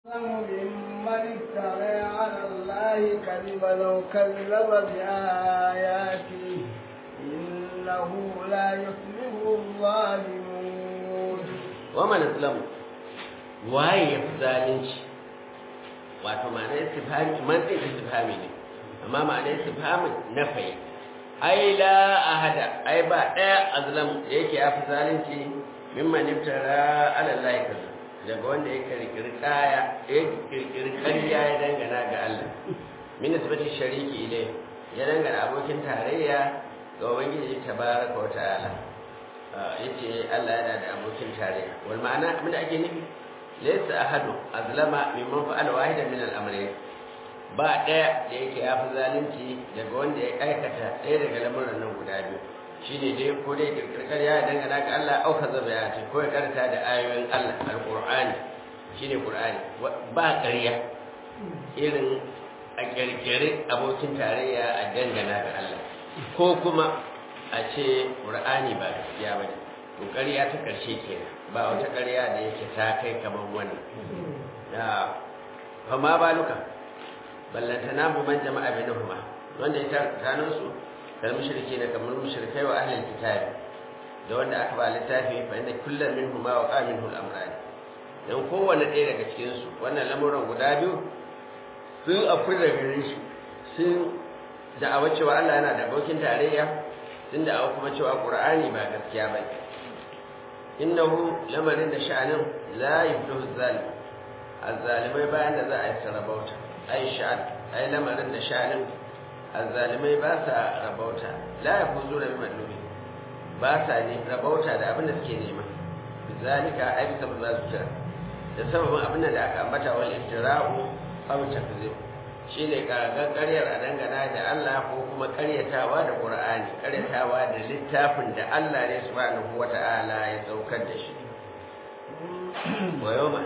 ممن افترى على الله كذبا أو كذب بآياته إنه لا يفلح الظالمون ومن أظلم waye ya fi zalunci wato ma'ana istifhami man din istifhami ne amma ma'ana istifhamin na fayi ai la ahada ai ba daya azlam yake ya fi zalunci mimman iftara ala Allah kaza daga wanda ya kirkiri kaya ya kirkiri ƙarya ya dangana ga Allah min nisbati shariki ilai ya dangana abokin tarayya ga ubangiji tabaraka wa ta'ala yace Allah yana da abokin tarayya wal ma'ana abin da ake nufi laysa ahadu azlama mimman fa'ala wahidan min al-amrayn ba daya da yake ya fi zalunci daga wanda ya aikata ɗaya daga lamuran nan guda biyu shine dai ko dai kirkirkar ya dangana ga Allah au kaza ya ce ko ya karanta da ayoyin Allah alqur'ani shine qur'ani ba ƙarya irin a kirkiri abokin tarayya a dangana ga Allah ko kuma a ce qur'ani ba gaskiya bane to ƙarya ta ƙarshe kenan ba wata ƙarya da yake ta kai kamar wannan da fama baluka ballantana mu man jama'a bainahuma wanda ya tano su kal mushriki na kamar mushrikai wa ahlul kitab da wanda aka ba littafi fa inda kullum minhum ma waqa minhu al-amran dan kowanne ɗaya daga cikin su wannan lamuran guda biyu sun afi da gare shi sun da'awa cewa Allah yana da abokin tarayya sun da'awa kuma cewa Qur'ani ba gaskiya ba innahu lamarin da sha'anin la yuflihu zalim azzalimai bayan da za a yi sarabauta ai sha'an ai lamarin da sha'anin azzalimai ba sa rabauta la yafuzuna bi madlubi ba sa ne rabauta da abin da suke nema bizalika ai bisa ba su kira da sababin abin da aka ambata wal iftira'u aw takzib shine karagar ƙaryar a dangana da Allah ko kuma ƙaryatawa da Qur'ani ƙaryatawa da littafin da Allah ne subhanahu wata'ala ya saukar da shi wa yawma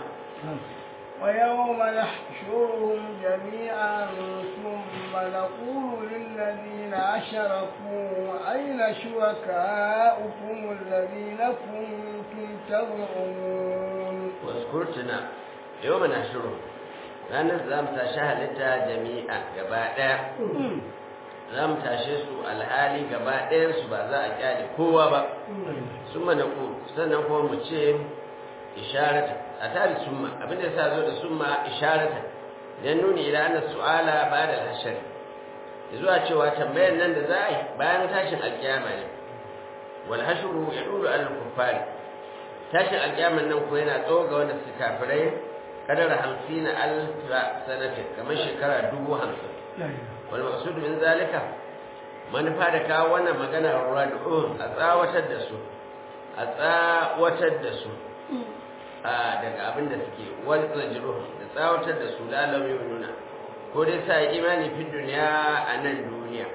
ويوم نحشرهم جميعا ثم نقول للذين أشركوا أين شركاؤكم الذين كنتم تزعمون واذكرتنا يوم نحشرهم ranar za mu tashi halitta jami'a gaba ɗaya za mu tashe su alhali gaba ɗayansu ba za a kyale kowa ba sun mana ku sannan kuma mu ce isharata a tare summa abinda sa zo da summa isharata dan nuni ila anna su'ala ba'da al-hashr zuwa cewa tambayar nan da za a yi bayan tashin alkiyama ne wal hashru yadulu al-kuffari tashin alkiyaman nan ko yana tsoga wanda su kafirai kadar hamsin alfa sanatin kamar shekara dubu hamsin wal maqsud min zalika manufa da kawo wannan magana rad'un a tsawatar da su a tsawatar da su a daga abin da suke wani tsajiruhu da tsawatar da su lalam nuna ko dai sa imani fi duniya a nan duniya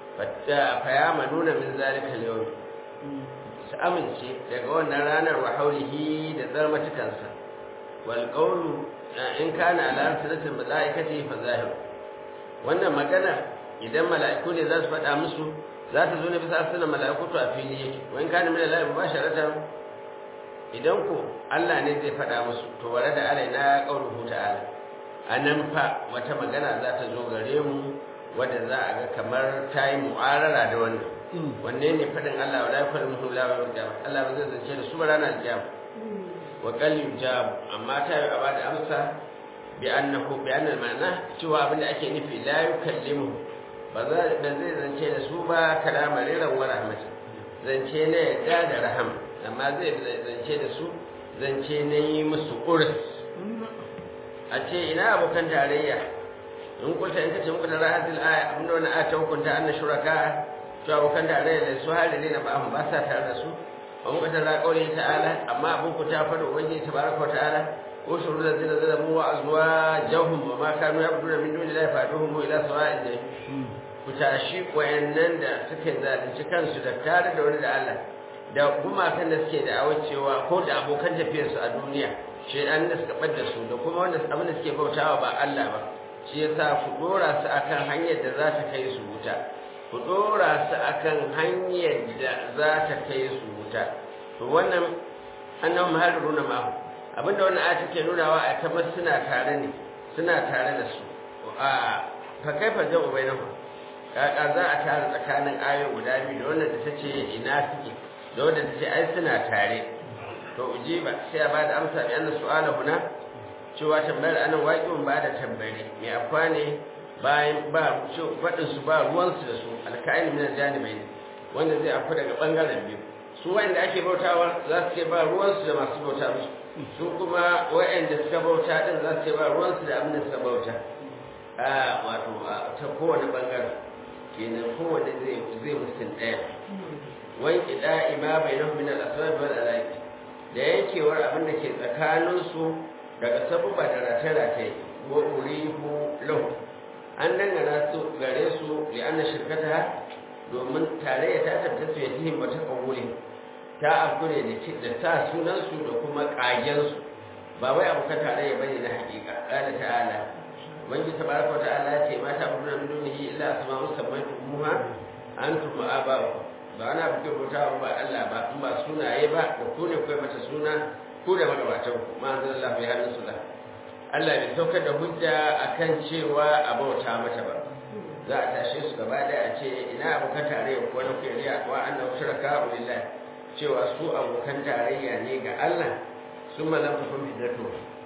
faya nuna min zalika yau su amince daga wannan ranar wa haulihi da tsarmatukansa والقول in kana ala siratil malaikati fa zahir wannan magana idan mala'iku ne za su faɗa musu za ta zo ne bisa sunan mala'iku to a fili yake wa in kana min Allah mubasharatan idan ko Allah ne zai faɗa musu to ware da alaina qauluhu ta'ala anan fa wata magana za ta zo gare mu wadda za a ga kamar ta yi mu'arara da wannan wanne ne faɗin Allah wala yakulu la wa Allah ba zai zance da su ba ranar kiyama wa qalil jab amma ta yi aba da amsa bi annahu bi annal ma'ana cewa abin da ake nufi la yukallimu ba za ba zai zance da su ba kalama riran wa rahmat zance ne yadda da raham amma zai zance da su zance ne yi musu urs a ce ina abokan tarayya in kulta in kace muku da rahatul aya abin da wannan aya ta hukunta anna shuraka to abokan tarayya da su hali ne na ba ba sa tare da su an ka tara kauli ta'ala amma abin ku ta fada ubangiji tabaraka ta'ala ko shuru da zina zina mu wa azwajahum wa ma kanu yabduna min duni la faduhum ila sawa'id da ku tashi wayannan da suke zalunci kansu da tare da wani da Allah da gumakan da suke da awacewa ko da abokan tafiyarsu a duniya shedan da suka bar da su da kuma wanda abin da suke bautawa ba Allah ba shi yasa ku dora su akan hanyar da za ta kai su wuta ku dora su akan hanyar da za ta kai su wuta to wannan annahum haruruna ma abinda wannan aya take nunawa a tabbas suna tare ne suna tare da su a fa kaifa jam'u bainahum kaka za a tare tsakanin ayoyi guda biyu da wannan da tace ina suke da wannan da tace ai suna tare to ujiba sai a bada amsa bi anna su'ala huna cewa tambayar anan waqi'un ba da tambari me akwa ne bayan ba faɗin su ba ruwansu da su alka'in min aljanibai wanda zai afu daga bangaren biyu su wanda ake bautawa za su ce ba ruwansu da masu bauta musu su kuma wa'anda suka bauta din za su ce ba ruwansu da abin da suka bauta a wato ta kowane bangaren kenan kowane zai zai musun ɗaya wai ida ima bainahum min al-asbab wal alaik da yankewar abin da ke tsakaninsu daga sabuba da rataye-rataye wa urihu lahu an dangana su gare su li anna shirkata domin tarayya ta tabbata su yatihim wa taqawuli ta akure da ci da sa sunan su da kuma kagen su ba wai abu ka tarayya bane na hakika qala ta'ala ubangiji tabaraka ta'ala ce ma ta abuna min dunihi illa asma'u sammaytumuha antum aba'u ba ana buke bautawa ba Allah ba in ba sunaye ba da ku ne kai mata suna ku da magabatan ku ma anzalallahu bi hadin sullah Allah bai saukar da hujja akan cewa a bauta mata ba za a tashe su gaba da a ce ina abokan tarayya ko na kuyariya wa annahu shuraka lillahi cewa su abokan tarayya ne ga Allah sun malam ta kun fitatu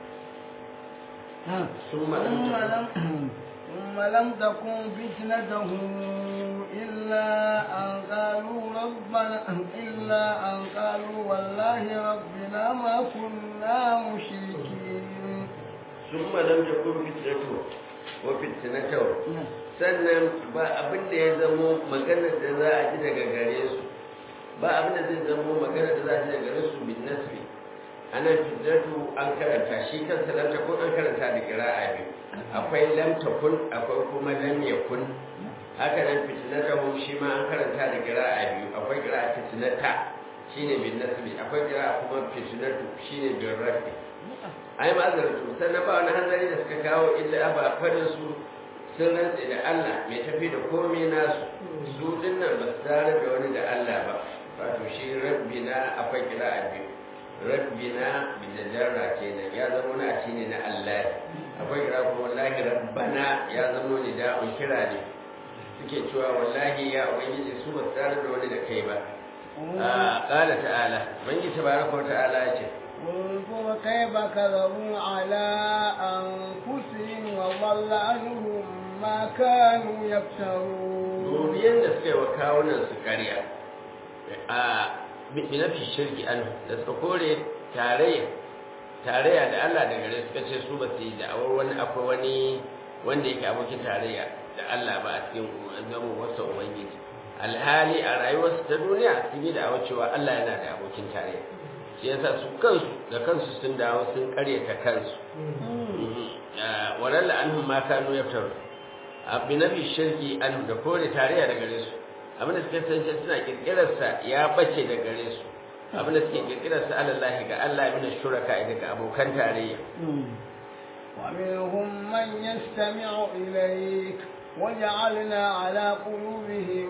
sun malam ta ثم لم تكن فتنتهم إلا أن قالوا ربنا إلا أن قالوا والله ربنا ما كنا مشركين ثم لم تكن فتنته وفتنته sannan ba abin da ya zamo magana da za a ji daga gare su ba abin da zai zamo magana da za a ji daga gare su bin nasbi ana fitnatu an karanta shi kansa lam takun an karanta da qira'a biyu akwai lam takun akwai kuma lam yakun haka nan fitnatahum shi ma an karanta da qira'a biyu akwai qira'a fitnata shine bin nasbi akwai qira'a kuma fitnatu shine bin rafi ai ma'azartu sannan ba wani hanzari da suka kawo illa ba fadin su sun rantse da Allah mai tafi da komai nasu su dinnan ba su tare da wani da Allah ba wato shi rabbina akwai qira'a biyu rabbina bi jarra kenan ya zama wani a ne na Allah akwai kira kuma wallahi rabbana ya zama ni da un kira ne suke cewa wallahi ya ubangiji su ba tare da wani da kai ba qala ta'ala bangi tabaraka ta'ala ya ce انظر كيف كذبوا على أنفسهم وضل عنهم ما كانوا يفترون dubiyan da suka yi wa kawunan su karya a binafi shirki an da suka kore tarayya tarayya da Allah da gare suka ce su ba su yi da'awar wani akwai wani wanda yake abokin tarayya da Allah ba a cikin zama wasu ubangiji alhali a rayuwarsu ta duniya sun yi da'awar cewa Allah yana da abokin tarayya shi yasa su kansu da kansu sun dawo sun karyata kansu walalla anhum ma kanu yaftaru abin nabi shirki an da kore tarayya da gare su abinda suka san suna kirkirar sa ya bace da gare su abinda suke kirkirar sa alallahi ga Allah min shuraka daga abokan tarayya ومنهم من يستمع إليك وجعلنا على قلوبهم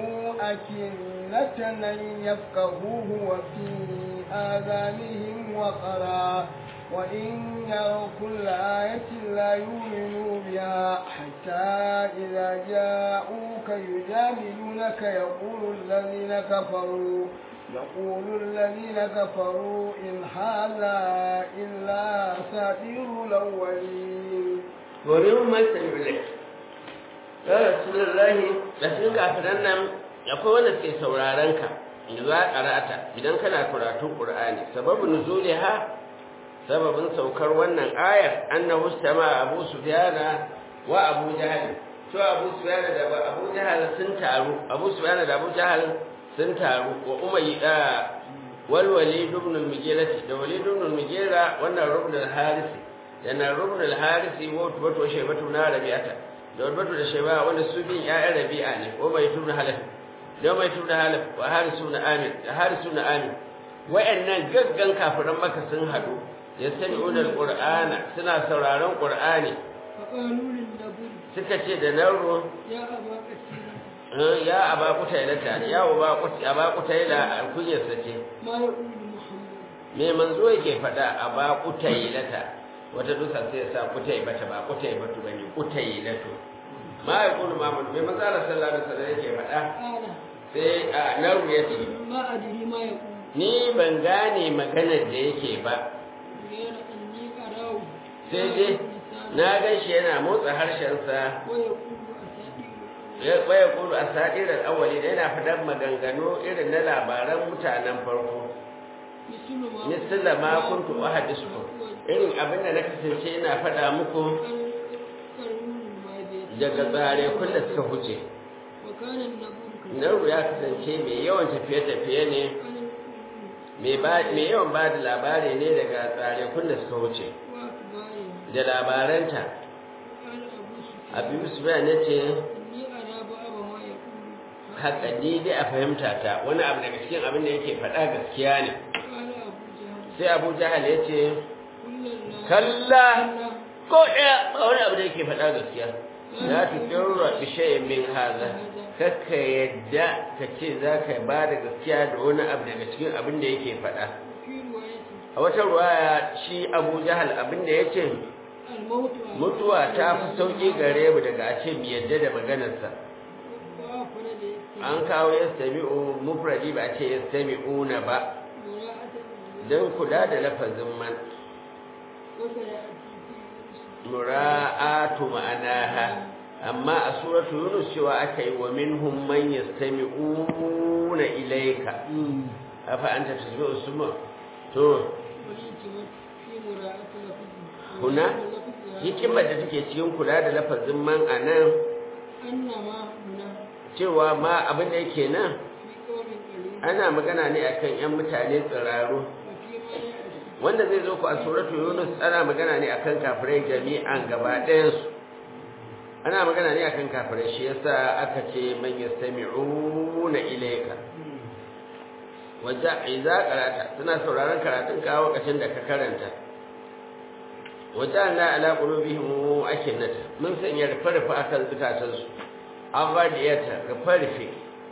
أكنة أن يفقهوه وفي آذانهم وقرا وإن يروا كل آية لا يؤمنوا بها حتى إذا جاءوك يجادلونك يقول الذين كفروا يقول الذين كفروا إن هذا إلا أساطير الأولين ومنهم من يستمع إليك ya rasulullahi da sun kafiran nan akwai wanda suke sauraron ka za karata idan kana karatun qur'ani sababu nuzuliha sababin saukar wannan ayar annahu istama abu sufyana wa abu jahl to abu sufyana da abu jahl sun taru abu sufyana da abu jahl sun taru wa umayyi da wal walid ibn al-mughira da walid ibn al-mughira wannan rubn al-haris da na rubn al-haris wa wato shaybatu na rabi'ata da warbatu da shaiba wanda su bin ya'yan rabi'a ne ko mai tuna halaf da mai tuna halaf wa harisu na amin da harisu na amin wayannan gaggan kafiran maka sun hadu yastami'una alqur'ana suna sauraron qur'ani suka ce da naro ya aba kutaila ta ya aba kutaila aba kutaila alkunyarsa ce me manzo yake faɗa a ba kutailata wata dusa sai ya sa kutai bata ba kutai batu bane kutailatu ma ya kulu ma mun me manzo Allah sallallahu alaihi wasallam yake faɗa قال sai a naru ya ce ما أدري ما يقول ni ban gane maganar da yake ba غير أني أراه sai dai na gan shi yana motsa harshensa ويقول أساطير ya kwaya kulu a sadirar awali da yana faɗan maganganu irin na labaran mutanen farko مثل ما misalla ma kuntu ahadisukum irin abin da na kasance ina faɗa muku قرون الماضي daga tsare kun da suka huce وكان النبي Nauru ya kasance mai yawan tafiye-tafiye ne كان القرون mai ba- mai yawan ba da labari ne daga tsare kun da suka wuce وأخباره da labaranta قال أبو سفيان abu sufyan ya ce إني أرى بعض ما يقول haka ni dai a fahimta ta wani abu daga cikin abin da yake faɗa gaskiya ne قال أبو جهل sai abu jahal ya ce كل الله kalla ko ɗaya ba wani abu da yake faɗa gaskiya za ta kirra bishayin min haza kakka yadda ka ce za ka ba da gaskiya da wani abu daga cikin abin da yake faɗa في روايته a wata ruwaya shi abu jahal abin da ya ce الموت mutuwa ta fi sauƙi gare mu daga a ce mu yadda da maganarsa وأفرد an kawo yastami'u mufradi ba a ce yastami'una ba مراعاة don kula da lafazin man وسيأتي في mura'atu ma'anaha amma a suratu yunus cewa aka yi wa minhum man yastami'una ilayka afa anta tasmi'u summa to والالتماس في مراعاة لفظه هنا hikimar da take cikin kula da lafazin man anan أنما هنا cewa ma abin da yake nan في قول قليل ana magana ne akan yan mutane tsiraru وفيما يأتي wanda zai zo ku a suratu yunus ana magana ne akan kafirai jami'an gaba ɗayansu ana magana ne akan kafirai shi yasa aka ce man yastami'una ilayka waja idza qarata suna sauraron karatun ka lokacin da ka karanta wajanna ala qulubihim akinnata mun sanya rufe-rufe akan zukatansu aghadiyata rufe-rufe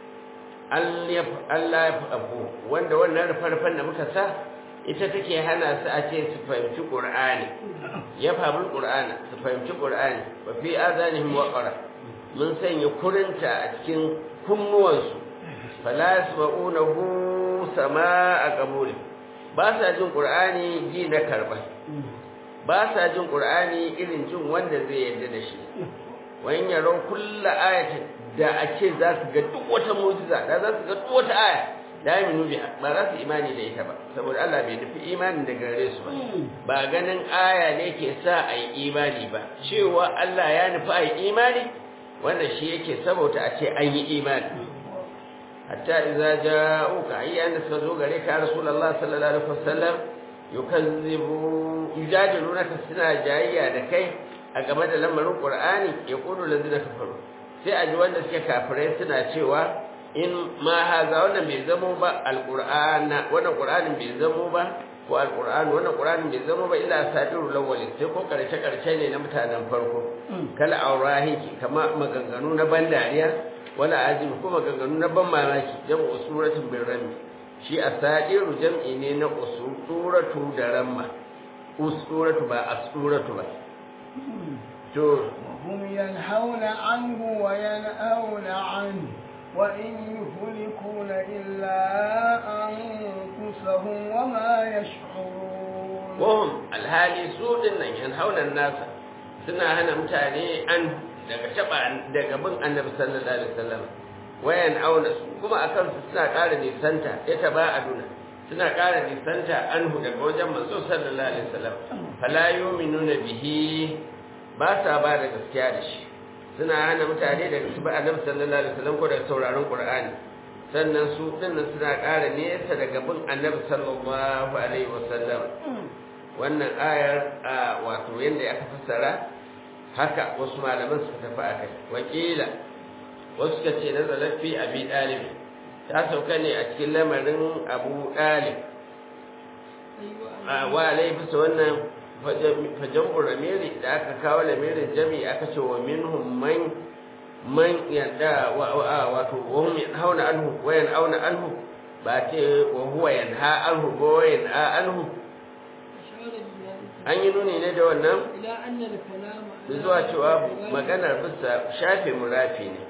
Allah ya abu wanda wannan rufe-rufen da muka sa ita take hana su a ce su fahimci Qur'ani ya fahimci Qur'ani su fahimci Qur'ani wa fi azanihim waqara mun sanya kurinta a cikin kunnuwansu fala yasma'unahu sama'a qabul ba sa jin Qur'ani ji na karba ba sa jin Qur'ani irin jin wanda zai yarda da shi wa in yaro kullu ayatin da a ce za su ga duk wata mu'jiza da za su ga duk wata aya da ya minu biha ba za su imani da ita ba saboda Allah bai nufi imani da gare su ba ba ganin aya ne ke sa a yi imani ba cewa Allah ya nufi a yi imani wanda shi yake saboda a ce an yi imani hatta idza ja'uka ayyan suka zo gare ka rasulullah sallallahu alaihi wasallam yukazzibu yujadilunaka suna jayayya da kai a game da lamarin qur'ani yaqulu allazina kafaru sai a ji wanda suke kafirai suna cewa in ma haza wannan bai zamo ba alqur'ana wannan qur'anin bai zamo ba ko alqur'an wannan qur'anin bai zamo ba illa sadirul awwalin sai ko karshe karshe ne na mutanen farko kala aurahiki kama maganganu na ban dariya wala azim ko maganganu na ban mamaki jam'u suratin birrami shi asadiru jam'i ne na usuratu da ramma usuratu ba asuratu ba to وهم ينهون عنه وينأون عنه وإن يهلكون إلا أنفسهم وما يشعرون wahum alhali su dinnan yanhauna nasa suna hana mutane an daga taba daga bin annabi sallallahu alaihi wasallam wayan auna su kuma akan su suna ƙara nisanta ya taba aduna suna ƙara nisanta anhu daga wajen manzo sallallahu alaihi wasallam fala yu'minuna bihi ba sa ba da gaskiya da shi suna hana mutane daga su ba annabi sallallahu alaihi wasallam ko daga sauraron qur'ani sannan su dinnan suna ƙara nesa daga bin annabi sallallahu alaihi wasallam wannan ayar a wato yadda aka fassara haka wasu malaman suka tafi a kai wakila wasu suka ce nazarar fi abi ɗalib ta sauka ne a cikin lamarin abu ɗalib a wa laifisa wannan fajen lamiri da aka kawo lamirin jami aka ce wa minhum man man yadda wato wahum hauna anhu wayan auna anhu ba ce wa huwa yanha anhu ko yanha anhu أشار بذلك an yi nuni ne da wannan إلى أن الكلام da zuwa cewa maganar bisa shafe murafi ne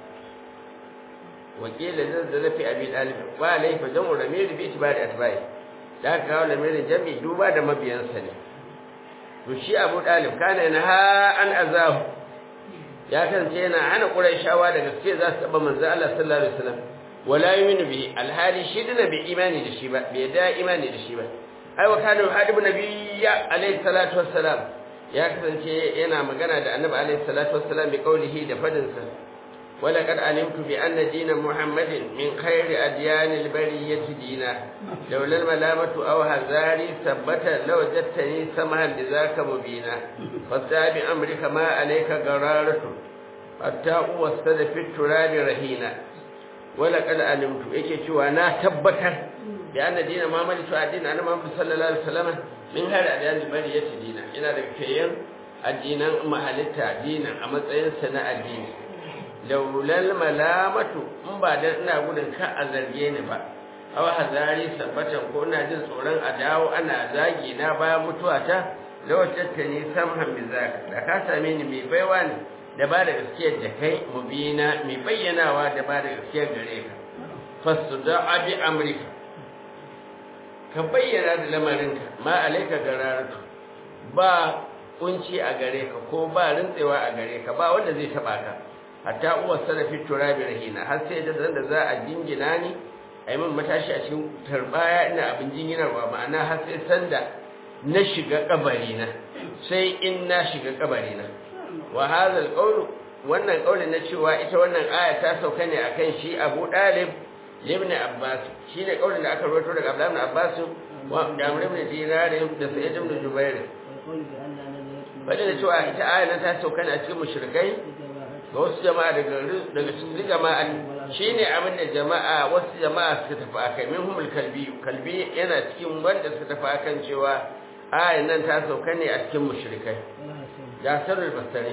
wakila zazzala fi abi dalib wa laifa jamu ramir bi itibari atbai da aka kawo lamirin jami duba da mabiyansa ne to shi abu dalib kana yana ha an azahu ya kasance yana hana qurayshawa da gaske za su taba manzo Allah sallallahu alaihi wasallam wala yuminu bi alhali shi dina bi imani da shi ba bai da imani da shi ba ai wa kana hadibu nabiyya alaihi salatu wassalam ya kasance yana magana da annabi alaihi salatu wassalam bi qaulihi da fadinsa ولقد علمت بأن دين محمد من خير أديان البرية دينا لولا الملامة أو هزاري ثبت لوجدتني سمها لذاك مبينا فاستع بأمرك ما عليك قرارة حتى وسد في التراب رهينا ولقد علمت إيكي أنا تبتا بأن دين محمد دين أنا محمد صلى الله عليه وسلم من خير أديان البرية دينا إلى ذلك الدين محلتا دينا أما سنة الدين laulal malamatu in ba dan ina gudun ka a zarge ni ba aw hazari sabbatan ko ina jin tsoron a dawo ana zagi na bayan mutuwa ta lawajatta ni samhan bi zaka da ka same ni mai baiwa ne da ba da gaskiyar da kai mubina mai bayyanawa da ba da gaskiyar gare ka fasuda bi amrika ka bayyana da lamarinka ma alaika gararatu ba kunci a gare ka ko ba rintsewa a gare ka ba wanda zai taba ka hatta uwar sarrafi turabi rahina har sai da zan da za a jingina ni a yi min matashi a cikin tarbaya ina abin jinginarwa ma'ana har sai sanda na shiga kabari na sai in na shiga kabari na wa hadha alqawlu wannan kaulin na cewa ita wannan aya ta sauka ne akan shi Abu Dalib ibn Abbas shine kaulin da aka rawaito daga Abdullah ibn Abbas wa da Amr ibn Dinar da Sa'id ibn Jubair bada da cewa ita aya nan ta sauka ne a cikin mushrikai ga wasu jama'a daga daga cikin jama'a shine abin da jama'a wasu jama'a suka tafi akai minhumul kalbi kalbi yana cikin wanda suka tafi akan cewa ayan nan ta sauka ne a cikin mushrikai da sarrul basari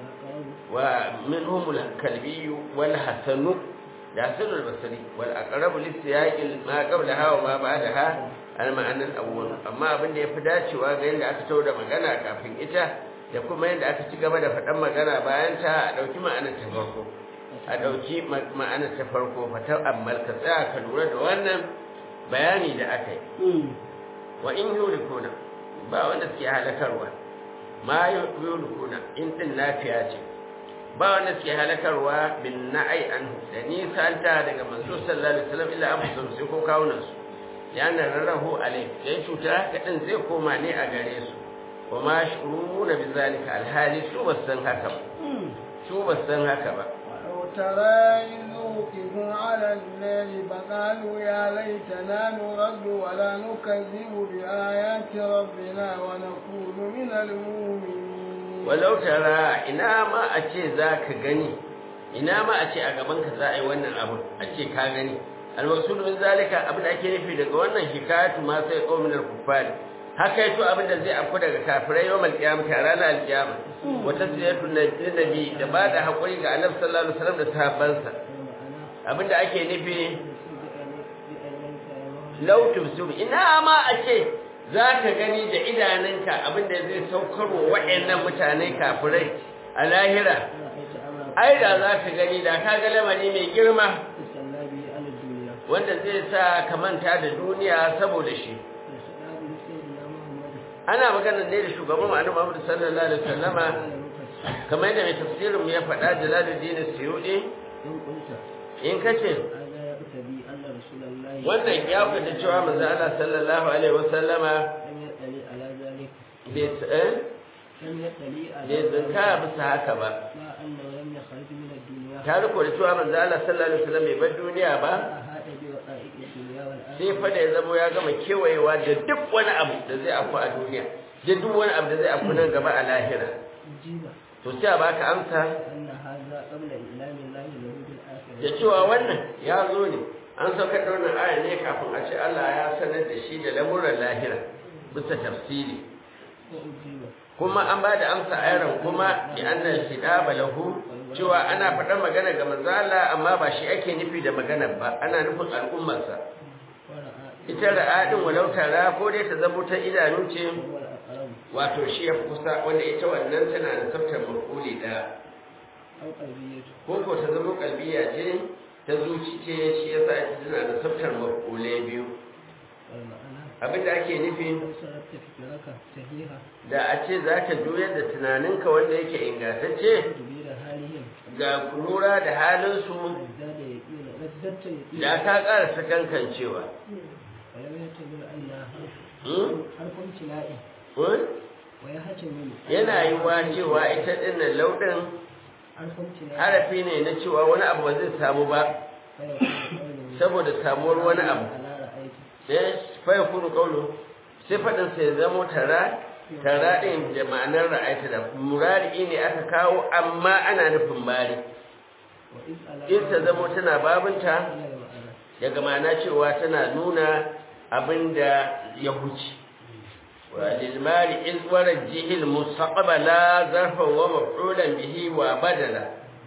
wa minhumul kalbi wal hasanu da sarrul basari wal aqrabu lisiyaqil ma qablaha wa ma ba'daha al ma'anan awwal amma abin da yafi dacewa ga yanda aka tauna magana kafin ita da kuma yadda aka ci gaba da faɗan magana bayan ta a ɗauki ma'anar ta farko a ɗauki ma'anar ta farko fata ammal ka tsaya ka lura da wannan bayani da aka yi wa in yurikuna ba wanda suke halakarwa ma yurikuna in din lafiya ce ba wanda suke halakarwa bin na'ai anhu da nisanta daga manzo sallallahu alaihi wasallam illa abu sai ko kawunan su yana rarrahu alai sai cuta kaɗin zai koma ne a gare su wa ma shuruna bi zalika alhali su ba san haka ba su ba san haka ba ترى إذ وقفوا على النار فقالوا يا ليتنا نرد ولا نكذب بآيات ربنا ونكون من المؤمنين ولو ترى ina ma a ce za ka gani ina ma a ce a gabanka za a yi wannan abu a ce ka gani almaksud min zalika abin da ake nufi daga wannan hikayatu ma sai qaumin al-kuffar haka yato abin da zai afku daga kafirai yawmal qiyamah a ranar al-qiyama wa tasriyatu nabi da ba da hakuri ga annabi sallallahu alaihi wasallam da sahabbansa abin da ake nufi law tubsir ina ma a ce za ka gani da idanunka abin da zai saukarwa waɗannan mutane kafirai a lahira ai da za ka gani da ka ga lamari mai girma wanda zai sa ka manta da duniya saboda shi ana magana ne da shugaban ma'anu Muhammad sallallahu alaihi wasallama kamar yadda mai tafsirin mu ya faɗa Jalaluddin Suyudi in kace wannan ya fada cewa manzo Allah sallallahu alaihi wasallama bai eh bai zanka bisa haka ba ta riko da cewa manzo Allah sallallahu alaihi wasallam bai bar duniya ba sai fa da ya zama ya gama kewayewa da duk wani abu da zai afu a duniya da duk wani abu da zai afu nan gaba a lahira to sai a baka amsa da cewa wannan ya zo ne an saukar da wannan aya ne kafin a ce Allah ya sanar da shi da lamuran lahira bisa tafsiri kuma an ba da amsa a yaron kuma bi annal shidaba lahu cewa ana faɗar magana ga manzo Allah amma ba shi ake nufi da maganar ba ana nufin al'ummarsa ita ra'a din walau tara ko dai ta zamo ta idanu ce هو الأقرب wato shi ya fi kusa wanda ita wannan tana da tsaftar makuli ɗaya أو قلبية ko ko ta zama kalbiya ce ta zuci ce shi yasa ita tana da tsaftar makule biyu والمعنى abin da ake nufi لو صرفت فكرك صحيحة da a ce za ka juyar da tunaninka wanda yake ingantacce تدبير حالهم ga lura da halinsu ازداد يقينا ازددت يقينا da ka ƙara sakankancewa ولم يحتمل أنها Hmm? حرف امتلاء Hmm? ويحتمل yana yi wa cewa ita ɗinnan lauɗin حرف امتلاء harafi ne na cewa wani abu ba zai samu ba فيكون قوله saboda samuwar wani abu على رأيت sai faya kunu kaulu sai faɗin sai zamo tara tara ɗin da ma'anar ra'ayta da murari ne aka kawo amma ana nufin bari وإذ على in ta zamo tana babinta إلى المعنى daga ma'ana cewa tana nuna abin da ya huce wa lilmari in warar jihil mustaqbala zarfan wa maf'ulan bihi wa badala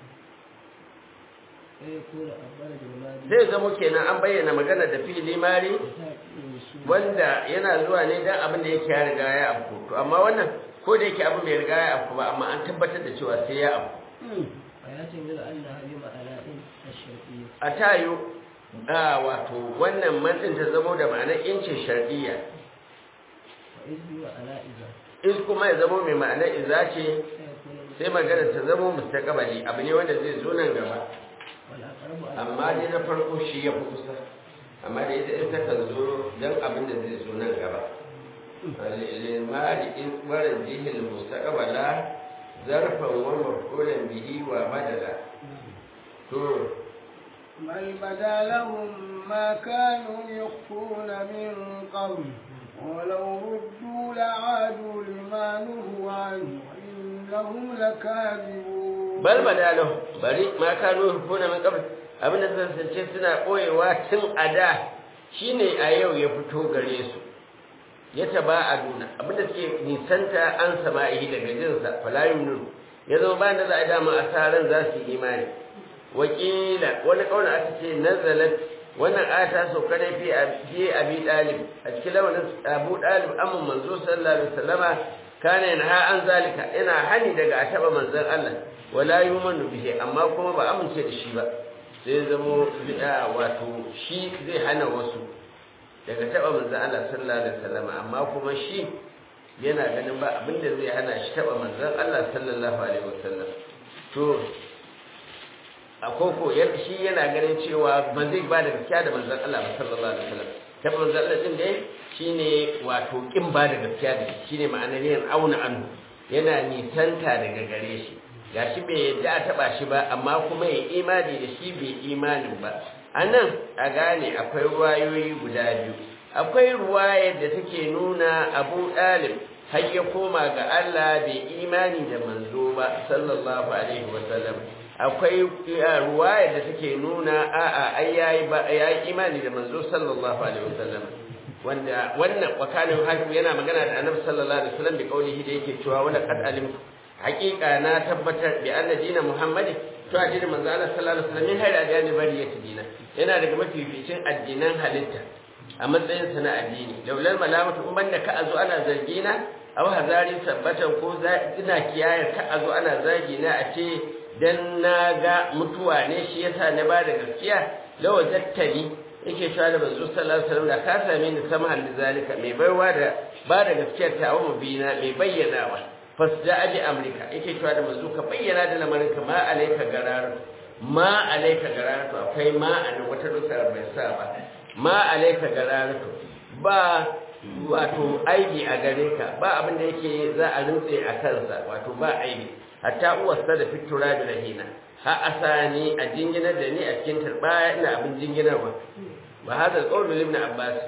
فيكون أفضل بالماضي zai zamo kenan an bayyana magana da fi'ili mari وتأتي الوصول wanda yana zuwa ne dan abin da yake ya riga ya afku to amma wannan ko da yake abin bai riga ya afku ba amma an tabbatar da cewa sai ya afku ويحتمل أنها بمعنى الشرعية a tayo a wato wannan mantin ta zamo da ma'anar incin shar'iyya وإذ بمعنى إذا in kuma ya zamo mai ma'anar iza ce فيكون sai magana ta zamo mustaqbali abu ne wanda zai zo nan gaba والأقرب amma dai na farko shi ya fi kusa amma da ita ita kan zo don abin da zai zo nan gaba limari in waran jihil mustaqbala zarfan wa maf'ulan bihi wa badala to بل بدا لهم ما كانوا يخفون من قبل ولو ردوا لعادوا لما نهوا عنه وإنهم لكاذبون bal badalahu bari ma kanu hukuna min qabl abin da zan sace suna koyewa tun a da shine a yau ya fito gare su ya taba aduna abin da suke nisanta an sama'i daga jinsa fala yumnu ya zama bayan da za a dama asaran za su yi imani wakila wani kauna aka ce nazalat wannan aya ta sauka ne fi fi abi dalib a cikin lawanin abu dalib amma manzo sallallahu alaihi wasallama kana yanha an zalika ina hani daga a taba manzon Allah wala yumanu bihi amma kuma ba amince da shi ba sai zamo bid'a wato shi zai hana wasu daga taba manzon Allah sallallahu alaihi wasallama amma kuma shi yana ganin ba abinda zai hana shi taba manzon Allah sallallahu alaihi wasallam to a koko shi yana ganin cewa ba zai ba da gaskiya da manzon Allah ba sallallahu alaihi wasallam ta manzon Allah din dai shine wato kin ba da gaskiya da shi shine ma'anar yin auna anhu yana nisanta daga gare shi gashi bai yadda a taba shi ba amma kuma ya imani da shi bai imanin ba anan a gane akwai ruwayoyi guda biyu akwai ruwayar da take nuna Abu Dalib har ya koma ga Allah bai imani da manzo ba sallallahu alaihi wasallam akwai ruwaya da take nuna a'a ai yayi ba yayi imani da manzo sallallahu alaihi wasallam wanda wannan wakanin hakim yana magana da annabi sallallahu alaihi wasallam bi kaulihi da yake cewa wala qad alim haqiqa na tabbatar bi anna dina muhammadi to addinin manzo Allah sallallahu alaihi wasallam min hayra dani bariyati dina yana daga mafificin addinan halitta a matsayin sa na addini laulal malamatu in banda ka azo ana zargina aw hazari sabbatan ko ina kiyayar ka azo ana zargina a ce dan na ga mutuwa ne shi yasa na ba da gaskiya lawa zattali yake cewa da manzo sallallahu alaihi wasallam da ka same ni sama da zalika mai baiwa da ba da gaskiyar ta wa mubina mai bayyanawa fasda aji amrika yake cewa da manzo ka bayyana da lamarin ka ma alaika garar ma alaika garar to akwai ma a wata dukar bai sa ba ma alaika garar to ba wato aibi a gare ka ba abin da yake za a rintse a kansa wato ba aibi hatta uwarsa da fitura da rahina ha asani a jinginar da ni a cikin turbaya ina abin jinginarwa ba hada qawlu ibn abbas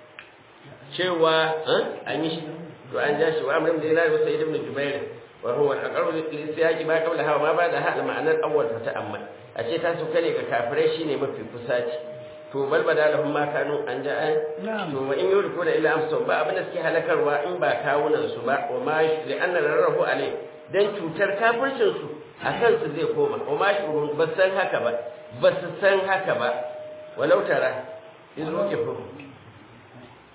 cewa an yi shi to an ja shi wa amrin da yana da sayyid ibn jubair wa huwa al-aqrabu li siyaqi ma qabla hawa ma ba'da ha ma'anar awwal ta ta'ammal a ce ta su kare ga kafirai shine mafi kusaci to bal badalahum ma kanu an ja'a to wa in yuriku da illa amsa ba abin da suke halakarwa in ba kawunan su ba wa ma li anna rarrahu alai dan cutar kafircin su a kansu zai koma wa ma shi ba san haka ba ba su san haka ba walau tara in zuke fa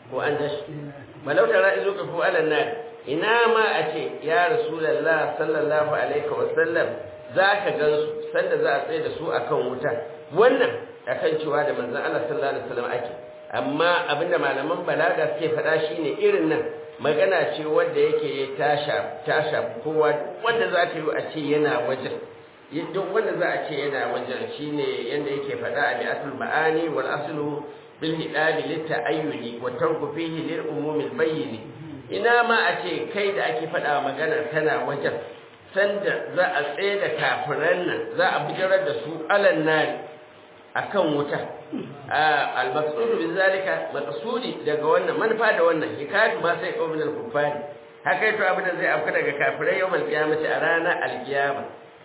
ko an tashi balau tara izu ka fu alan nar ina ma a ce ya rasulullah sallallahu alaihi wa sallam zaka gansu sanda za a tsaye da su akan wuta wannan akan cewa da manzon Allah sallallahu alaihi wasallam ake amma abinda malaman balaga suke faɗa shine irin nan magana ce wanda yake tasha tasha kowa wanda za ta yi a ce yana wajen duk wanda za a ce yana wajen shine yanda yake faɗa a mi'atul ma'ani wal aslu bil hidabi lit ta'ayyuni wa tarku fihi lil umumi al bayyin ina ma a ce kai da ake faɗa magana kana wajen sanda za a tsaye da kafiran nan za a bijirar da su alan nari akan wuta al-maqsud bi zalika maqsudi daga wannan manufa da wannan hikayatu ma sai qawmin al-kuffari haka to abin da zai afka daga kafirai yawmal qiyamati a ranar al-qiyama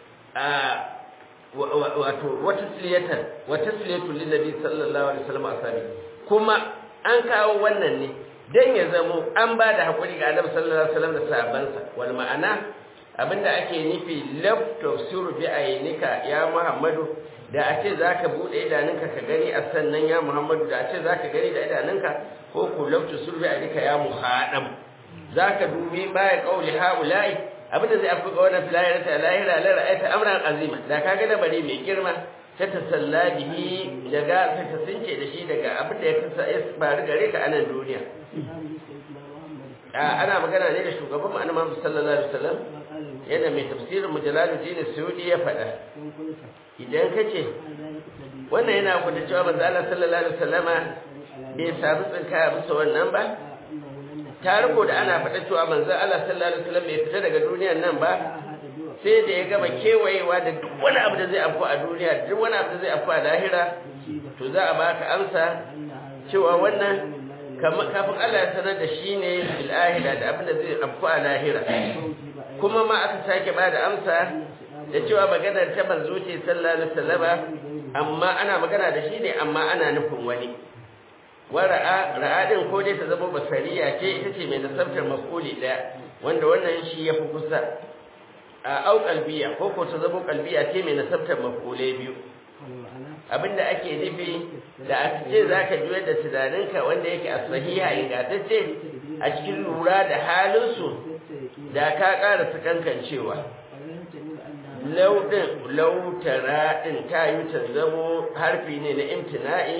wato wata siliyatan wata siliyatu lin nabi sallallahu alaihi wasallam asabi kuma an kawo wannan ne dan ya zamo an ba da hakuri ga annabi sallallahu alaihi wasallam da sahabbansa wal ma'ana abinda ake nufi laf tafsiru bi aynika ya muhammadu da a ce za ka buɗe idanunka ka gani a sannan ya muhammadu da a ce za ka gani da idanunka ko ku laftu sulbi a rika ya muhaɗam za ka dubi baya ƙauli ha'ula'i abinda zai afi ga wannan filayar ta lahira la ra'ayta amran azima da ka ga dabari mai girma ta tasalla bihi daga ta tasince da shi daga abin da ya kasa ya faru gare ka a nan duniya ana magana ne da shugaban mu annabi Muhammad sallallahu alaihi wasallam yana mai tafsirin mujalaluddin suyudi ya faɗa idan ka ce wannan yana gwada cewa manzo Allah sallallahu alaihi wasallama bai samu tsinkaya bisa wannan ba ta riko da ana faɗa cewa manzo Allah sallallahu alaihi wasallam bai fita daga duniyar nan ba sai da ya gama kewayewa da duk wani abu da zai afku a duniya duk wani abu da zai afku a lahira to za a baka amsa cewa wannan kafin Allah ya sanar da shi ne bil ahira da abin da zai afku a lahira kuma ma aka sake ba da amsa da cewa maganar ta manzo ce sallallahu alaihi wasallama amma ana magana da shi ne amma ana nufin wani wa ra'a ra'a din ko dai ta zama basariya ce ita ce mai nasabtar mafuli daya wanda wannan shi yafi kusa a au qalbiya ko ko ta zama qalbiya ce mai nasabtar mafule biyu abinda ake nufi da a ce zaka juyar da tunaninka wanda yake a sahiha ingantacce a cikin lura da halinsu da ka ƙara sakankancewa lauɗin lautara ɗin ta yi ta zamo harfi ne na imtina'i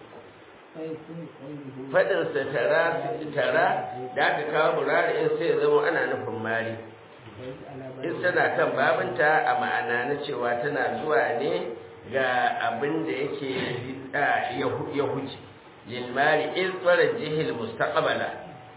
faɗinsa tara tara da aka kawo murari in sai zamo ana nufin mari in tana kan babinta a ma'ana na cewa tana zuwa ne ga abin da yake ya huce lilmari in tsara jihil mustaqbala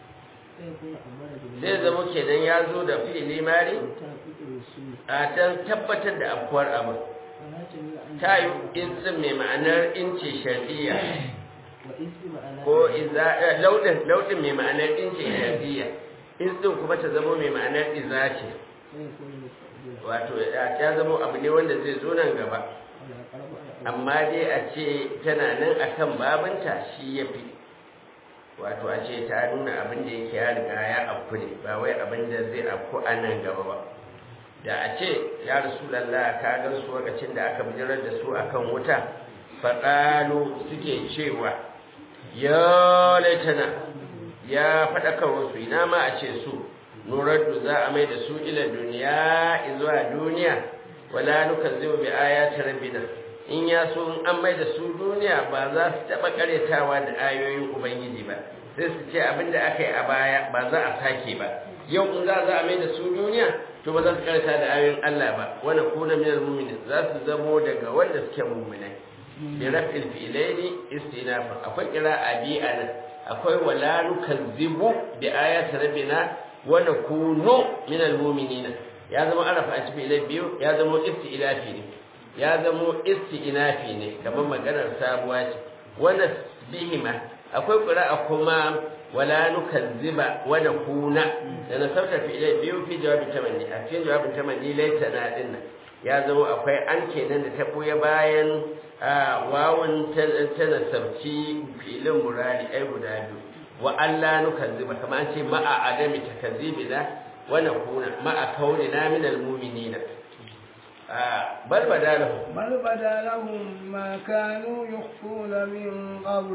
zai zama kenan ya zo da fi'ili mari a dan tabbatar da afkuwar abu ta yi izin mai ma'anar inci shar'iyya ko laudin laudin mai ma'anar inci shar'iyya izin kuma ta zama mai ma'anar iza ce wato ya zama abu ne wanda zai zo nan gaba amma dai a ce tana nan akan babinta shi ya fi wato a ce ta nuna abin da yake ya riga ya afku ne ba wai abin da zai afku a nan gaba ba da a ce ya rasulallah ka gan su lokacin da aka bijirar da su akan wuta faɗalo suke cewa ya laitana ya faɗakar wasu ina ma a ce su nuraddu za a mai da su ila duniya zuwa duniya wala nukan zai bi ayati rabbina in ya so in an mai da su duniya ba za su taɓa ƙaretawa da ayoyin ubangiji ba sai su ce abin da aka yi a baya ba za a sake ba yau in za a mai da su duniya to ba za su karanta da ayoyin Allah ba wani kuna minal mu'minin za su zamo daga wanda suke mu'minai bi raf'il fi'laini istinafa akwai qira'a bi anan akwai wala nukazzibu bi ayati rabbina wa nakunu minal mu'minina ya zama arafa a cikin biyu ya zama isti'lafi ne ya zamo isti'nafi ne kamar maganar sabuwa ce wannan bihima akwai qira'a kuma wala nukazziba wa nakuna da na sauta fi ilai biyu fi jawabin tamanni a cikin jawabin tamanni laita na dinna ya zama akwai an kenan da ta buya bayan wawan ta nasabci filin murari ai guda biyu wa Allah nukazziba kamar an ce ma'a adami takazzibina wa nakuna ma'a kaunina minal mu'minina بل بدا لهم بل بدا لهم ما كانوا يخفون من قبل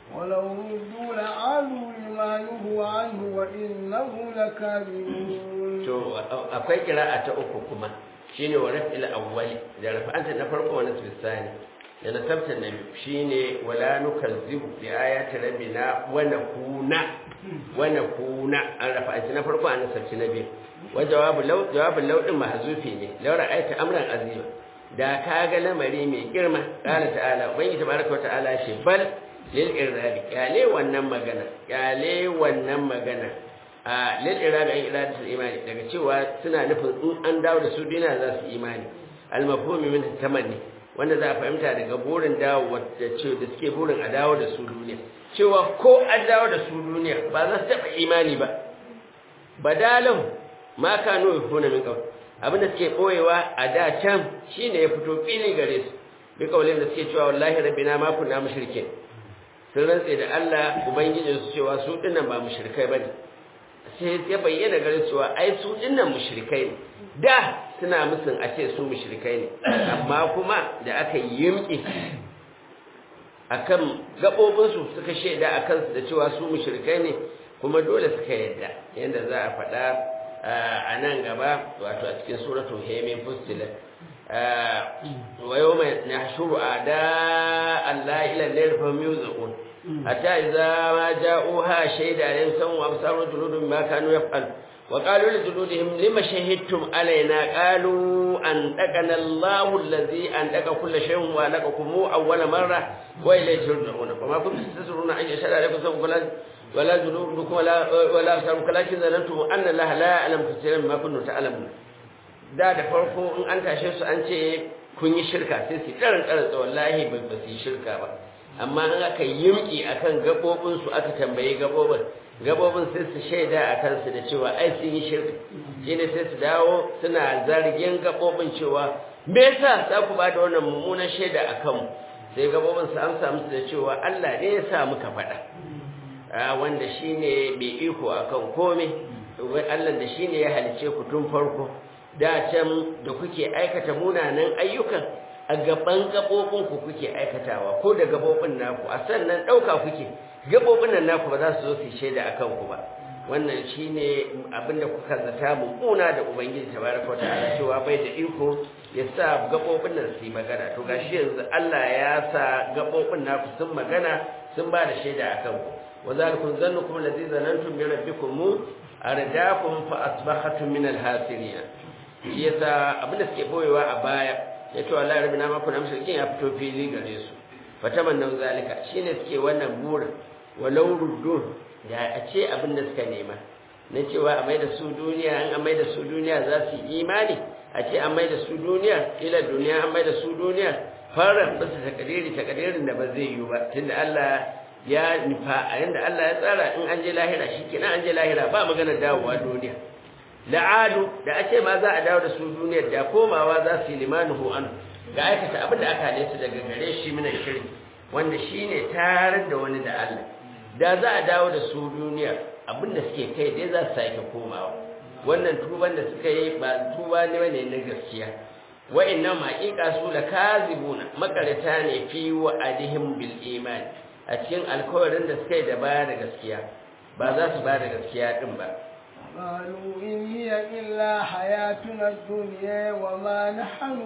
ولو ردوا لعادوا لما نهوا عنه وإنهم لكاذبون to akwai kira'a ta uku kuma shine wa raf'il awwali da rafa'anta na farko wa nasb sani da nasabta na biyu shine wala nukazzibu bi ayati rabbina wa nakuna wa nakuna an rafa'anta na farko an nasabci na biyu wa jawabu law jawabu law din mahzufi ne law ra'aita amran azima da ka ga lamari mai girma qala ta'ala ubangi tabaraka wa ta'ala shi bal lil iradi kyale wannan magana kyale wannan magana a lil irada an irada imani daga cewa suna nufin in an dawo da su duniya za su imani al mafhumi min tamanni wanda za a fahimta daga burin dawo da ce da suke burin a dawo da su duniya cewa ko an dawo da su duniya ba za su taba imani ba badalan ma kanu yufuna min qawl abin da suke boyewa a da can shine ya fito fili gare su bi kaulin da suke cewa wallahi rabbina ma kunna mushrikin sun rantse da Allah ubangijinsu cewa su dinnan ba mushrikai bane sai ya bayyana garin cewa ai su dinnan mushrikai ne da suna musun a ce su mushrikai ne amma kuma da aka yimki akan gabobin su suka shaida akan su da cewa su mushrikai ne kuma dole suka yadda yanda za a faɗa a nan gaba wato a cikin suratul haymin fustilat wa yawma nahshuru a'da Allah ila an-nar fa yuzqun حتى إذا ما جاءوها شهد عليهم سموا وأبصاروا جلودهم ما كانوا يفعلون وقالوا لجلودهم لما شهدتم علينا قالوا أنطقنا الله الذي أنطق كل شيء وأنطقكم أول مرة وإليه ترجعون وما كنتم تستترون أن يشهد عليكم سموا ولا ولا جلودكم ولا ولا أبصاركم لكن ظننتم أن الله لا يعلم كثيرا مما كنتم تعلمون da da farko in an tashe su an ce kun yi shirka sai su karin karin wallahi ba su yi shirka ba amma an aka yimki akan gabobin su aka tambaye gabobin gabobin sai su shaida a kansu da cewa ai sun yi shirka shine sai su dawo suna zargin gabobin cewa me yasa za ku bada wannan mummunan shaida a kanmu sai gabobin su amsa musu da cewa Allah ne ya sa muka faɗa a wanda shine bai iko akan komai Allah da shine ya halice ku tun farko da can da kuke aikata munanan ayyukan a gaban gabobinku kuke aikatawa ko da gabobin naku a sannan ɗauka kuke gabobin nan naku ba za su zo su shaida a kanku ba wannan shine abinda kuka zata mummuna da ubangiji tabaraka wa ta'ala cewa bai da iko ya sa gabobin nan su yi magana to gashi yanzu Allah ya sa gabobin naku sun magana sun ba da shaida a kanku wa zalikum zannukum allazi zanantum bi rabbikum ardakum fa asbahatum min al-hasirin yasa abinda suke boyewa a baya ya ce wallahi rabbi na maku na mushrikin ya fito fili gare su fataman nan zalika shine suke wannan burin walau ruddu da a ce abin da suka nema na cewa a mai da su duniya an mai da su duniya za su yi imani a ce an mai da su duniya ila duniya an mai da su duniya fara bisa takadiri takadirin da ba zai yi ba tunda Allah ya nufa a yanda Allah ya tsara in an je lahira shikenan an je lahira ba magana dawowa duniya la'adu da a ce ma za a dawo da su duniyar da komawa za su yi limanuhu an ga aikata abin da aka hale su daga gare shi mina shirki wanda shi ne tarar da wani da Allah da za a dawo da su duniya abin da suke kai dai za su sake komawa wannan tuban da suka yi ba tuba ne bane na gaskiya wa'annan maƙiƙa su la kazibuna makarata ne fi wa'adihim bil iman a cikin alkawarin da suka yi da baya da gaskiya ba za su ba da gaskiya din ba قالوا إن هي إلا حياتنا الدنيا وما نحن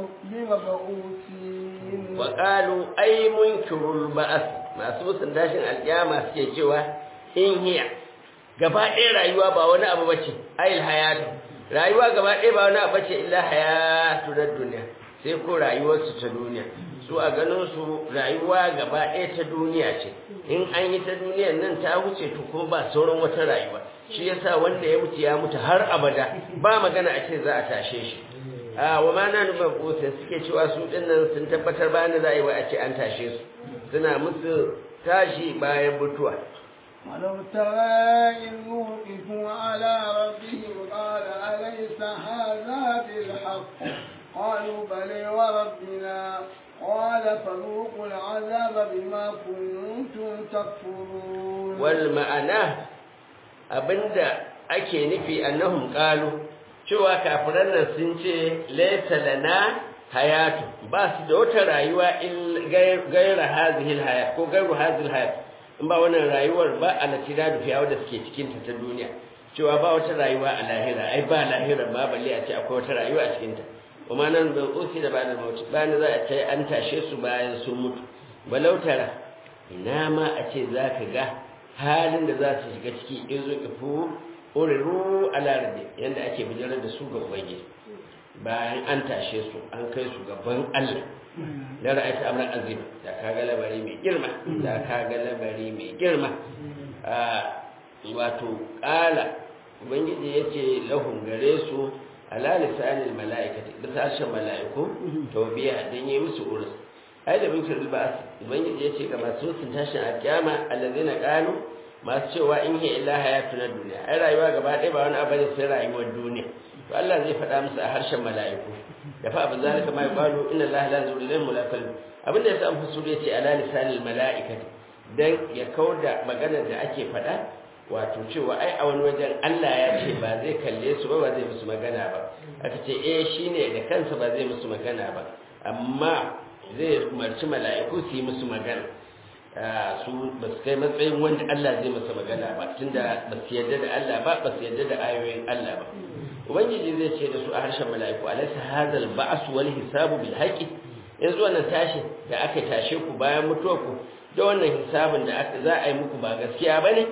بمبعوثين وقالوا أي منكر البعث ما سبس داشن القيامة suke cewa in hiya gaba ɗaya rayuwa ba wani abu bace ayil hayatu rayuwa gaba ɗaya ba wani abu bace illa hayatu na duniya sai ko rayuwarsu ta duniya su a ganin su rayuwa gaba ɗaya ta duniya ce in an yi ta duniyan nan ta wuce to kuma ba sauran wata rayuwa shi yasa wanda ya mutu ya mutu har abada ba magana a ce za a tashe shi a wa ma na nufin kusa suke cewa su dinnan sun tabbatar bayan da za a yi wa a ce an tashe su suna musu tashi bayan mutuwa ولو ترى إذ وقفوا على ربهم قال أليس هذا بالحق قالوا بلى وربنا قال فذوقوا العذاب بما كنتم تكفرون والمعنى abinda ake nufi annahum qalu cewa kafiran nan sun ce laysa lana hayatu ba su da wata rayuwa in gaira hadhihi alhayat ko gairu hadhihi alhayat in ba wannan rayuwar ba a natira da fiyawa da suke cikin ta ta duniya cewa ba wata rayuwa a lahira ai ba lahira ba balle a ce akwai wata rayuwa a cikin ta kuma nan da usi da bada mauti bayan za a ce an tashe su bayan sun mutu balau tara ina ma a ce za ka ga halin da za su shiga ciki in zo ifu uriru ala rabbi yanda ake bijirar da su ga ubangiji bayan an tashe su an kai su gaban Allah da ra'ayta amran azim da kaga labari mai girma da kaga labari mai girma wato kala ubangiji yace lahum gare su ala lisanil malaikati da sashen malaiku tawbiya dan yi musu urus ai da bin kirbil ba'as ubangiji yace ga masu sun tashin alkiyama allazina qalu masu cewa in hiya illa hayatuna dunya ai rayuwa gaba ɗaya ba wani abu ne sai rayuwar duniya to Allah zai faɗa musu a harshen mala'iku da fa abin zalika ma yaqalu inna Allah la yuzillu lil mulakal abin da yasa an fusu yace ala lisanil mala'ikati dan ya kauda maganar da ake faɗa wato cewa ai a wani wajen Allah ya ce ba zai kalle su ba ba zai musu magana ba aka ce eh shine da kansa ba zai musu magana ba amma zai umarci mala'iku su yi musu magana su ba su kai matsayin wanda Allah zai masa magana ba tunda ba su yarda da Allah ba ba su yarda da ayoyin Allah ba ubangiji zai ce da su a harshen mala'iku alaysa hadal ba'as wal hisabu bil haqi yanzu wannan tashi da aka tashe ku bayan mutuwar ku da wannan hisabin da aka za a yi muku ba gaskiya bane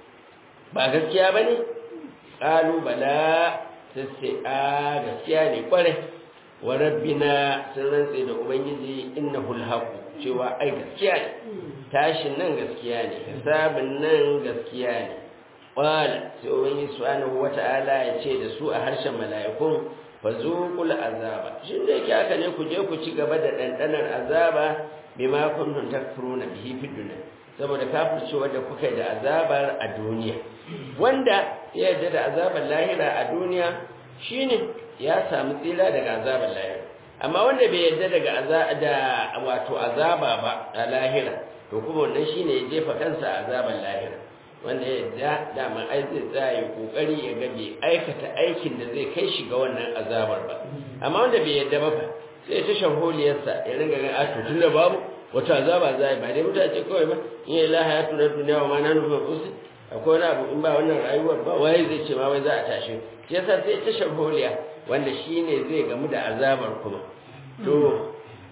ba gaskiya bane qalu bala sai a gaskiya ne kware wa rabbina sun rantse da ubangiji innahul haqu cewa ai gaskiya ne tashin nan gaskiya ne hisabin nan gaskiya ne qala sai ubangiji subhanahu wata'ala ya ce da su a harshen mala'ikun fazuqul azaba shin da yake haka ne ku je ku ci gaba da dandanar azaba bima kuntum takfuruna bihi fid dunya saboda kafircewa da kuka da azabar a duniya wanda ya yarda da azabar lahira a duniya shine ya samu tsira daga azabar lahira amma wanda bai yarda daga da wato azaba ba a lahira to kuma wannan shine ya jefa kansa a azabar lahira wanda ya yarda dama ai zai tsaya kokari ya ga bai aikata aikin da zai kai shi ga wannan azabar ba amma wanda bai yarda ba fa sai ta sharholiyarsa ya ringa ga ato tunda babu wata azaba za ba dai mutace kawai ba in ya laha ya tura duniya wa ma na nufa kusi akwai wani abu in ba wannan rayuwar ba waye zai ce ma wai za a tashi shi yasa sai ta sharholiya wanda shine zai gamu da azabar kuma to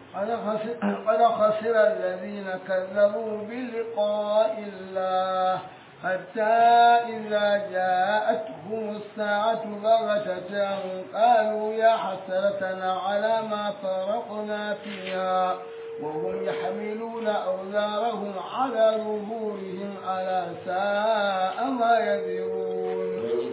قد خسر الذين كذبوا بلقاء الله حتى إذا جاءتهم الساعة بغتة قالوا يا حسرتنا على ما فرقنا فيها وهم يحملون أوزارهم على ظهورهم على ساء ما يذرون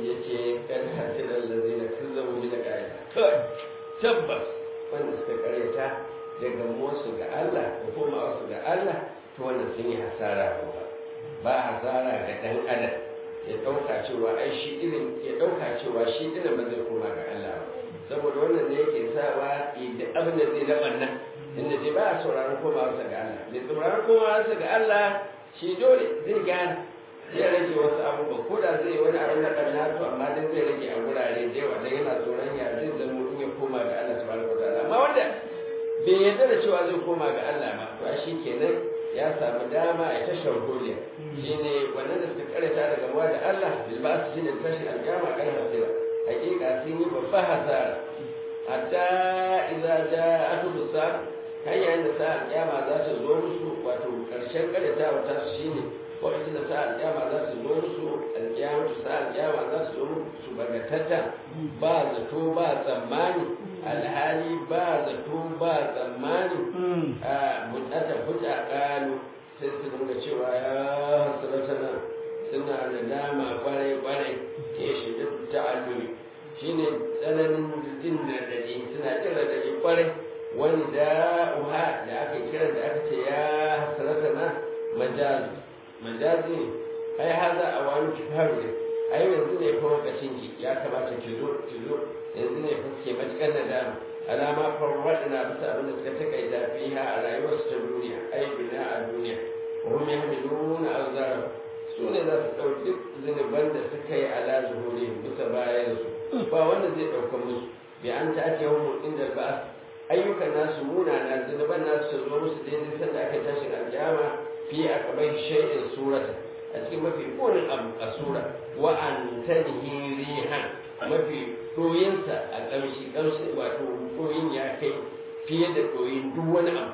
tabbas wanda suka karyata daga wasu ga Allah da kuma wasu ga Allah to wannan sun yi hasara ba ba hasara ga dan adam ya dauka cewa ai shi irin ya dauka cewa shi irin ba zai koma ga Allah ba saboda wannan ne yake sawa idan abin da zai laban nan inda dai ba a sauraron komawarsa ga Allah mai sauraron komawarsa ga Allah shi dole zai gane zai rage wasu abubuwa ko da zai wani abin da ɗan to amma dai zai rage a wurare da yawa dan yana tsoron ya zai zama in ya koma ga Allah subhanahu wataala amma wanda bai yarda da cewa zai koma ga Allah ba to shi kenan ya samu dama ya ta sharholiya shine wannan da suka karanta daga muwa da Allah bil ba su shine tashin alƙiyama kan hasira hakika sun yi babba hasara hatta idza ja'atu bisar hanyar da sa'ar kiyama za ta zo musu wato karshen karyatawa ta su shine lokacin da sa'ar kiyama za su zo musu alkiyama sa'ar kiyama za su zo musu bagatata ba zato ba tsammani alhali ba zato ba tsammani a mutata futa kalu sai su dinga cewa ya hasratana suna da dama kwarai kwarai ke shi da ta'allumi shine tsananin jin radadi suna jin radadi kwarai wani da'uha da aka kira da aka ce ya hasrata na majazi majazi ne ai haza a wani kifaru ne ai yanzu ne fa lokacin ki ya kamata ki zo ki zo yanzu ne fa ke matukar da dama alama farwada na bisa abin da suka takaita fiha a rayuwarsu ta duniya ai duniya a duniya wa hum yahmiluna awzara su ne za su ɗauki duk zunuban da suka yi ala zuhuri bisa bayan su ba wanda zai ɗauka musu bi an ta ake yawon inda ba'as ayyukan nasu munana zunuban nasu su zo musu daidai sanda aka tashin aljama fi aqbai shay'in surata a cikin mafi konin abu a sura wa an tanhi rihan mafi ɗoyinsa a ƙamshi ƙamshi wato ɗoyin ya kai fiye da ɗoyin duk wani abu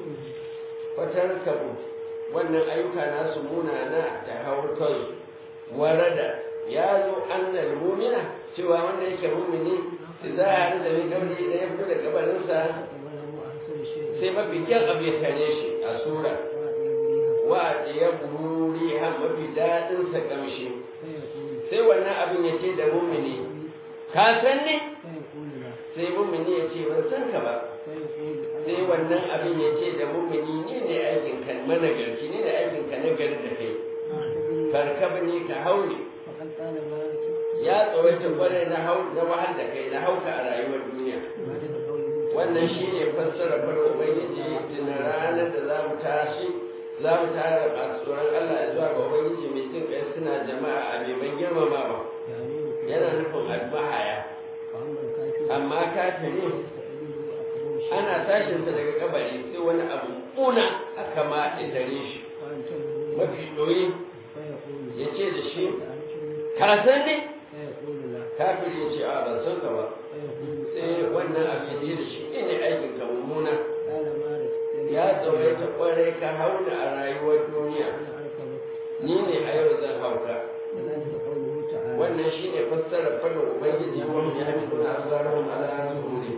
fatar kabu wannan ayyuka nasu munana ta hau kansu warada ya zo annal mumina cewa wanda yake mumini za a haɗu da mai gauri idan ya fito da kabarinsa sai mafi kyan abu ya tare shi a sura wa ya bururi ha mafi daɗinsa ƙamshi sai wannan abin ya ce da mumini ka san ne sai mumini ya ce ban san ka ba sai wannan abin ya ce da mumini ne ne aikin kan managarki ne ne aikin ka nagari da kai farkaba ne ka haure ya tsawaita kwarai na hau na wahal da kai na hauka a rayuwar duniya wannan shi ne fassara fara ubangiji tun ranar da za mu tashi za mu tara masu tsoron Allah ya zuwa ga ubangiji mai jin kai suna jama'a a beban girmamawa yana nufin almahaya amma kafiri ana tashinsa daga kabari sai wani abu kuna aka ma dare shi mafi ɗoyi ya ce da shi ka san ne kafiri ya ce a ban san ka ba sai wannan abu ya ce da shi ne aikin ka mummuna ya tsawaita kwarai ka hauna a rayuwar duniya ni ne a yau zan hauka wannan shi ne fassarar fadin ubangiji wani ya hami kuna azarahun ala zuhuri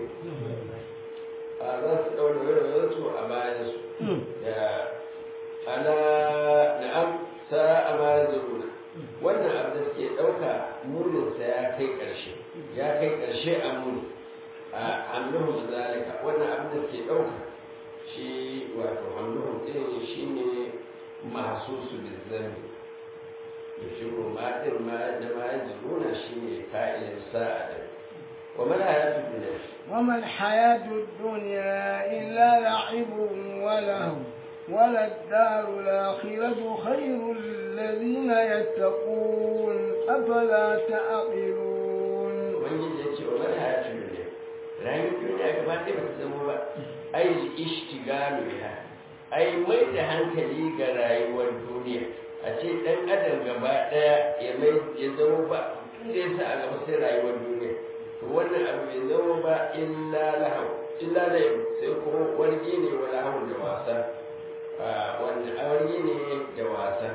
a za su ɗaura wayarwarsu a bayansu da ala na'am sa a ma zuruna wannan abu da suke ɗauka muninsa ya kai ƙarshe ya kai ƙarshe a muni a hamluhun zalika wannan abu da suke ɗauka shi wato hamluhun ɗin shi ne masu su bizzami da shi ma ɗin ma da ma zuruna shi ne fa'ilin sa'a da وما الحياة الدنيا وما الحياة الدنيا إلا لعب ولهو وللدار الآخرة خير الذين يتقون أفلا تعقلون ومن يجي وما الحياة الدنيا رأي الدنيا كما تبقى تسموها أي الاشتغال بها أي ميت hankali ga rayuwar duniya a ce ɗan adam gaba ɗaya ya mai ya zama ba inda ya sa a gaba sai rayuwar duniya to wannan abu bai zama ba illa lahau illa lahau sai kuma wargi ne wa lahau da wasa wani wargi ne da wasa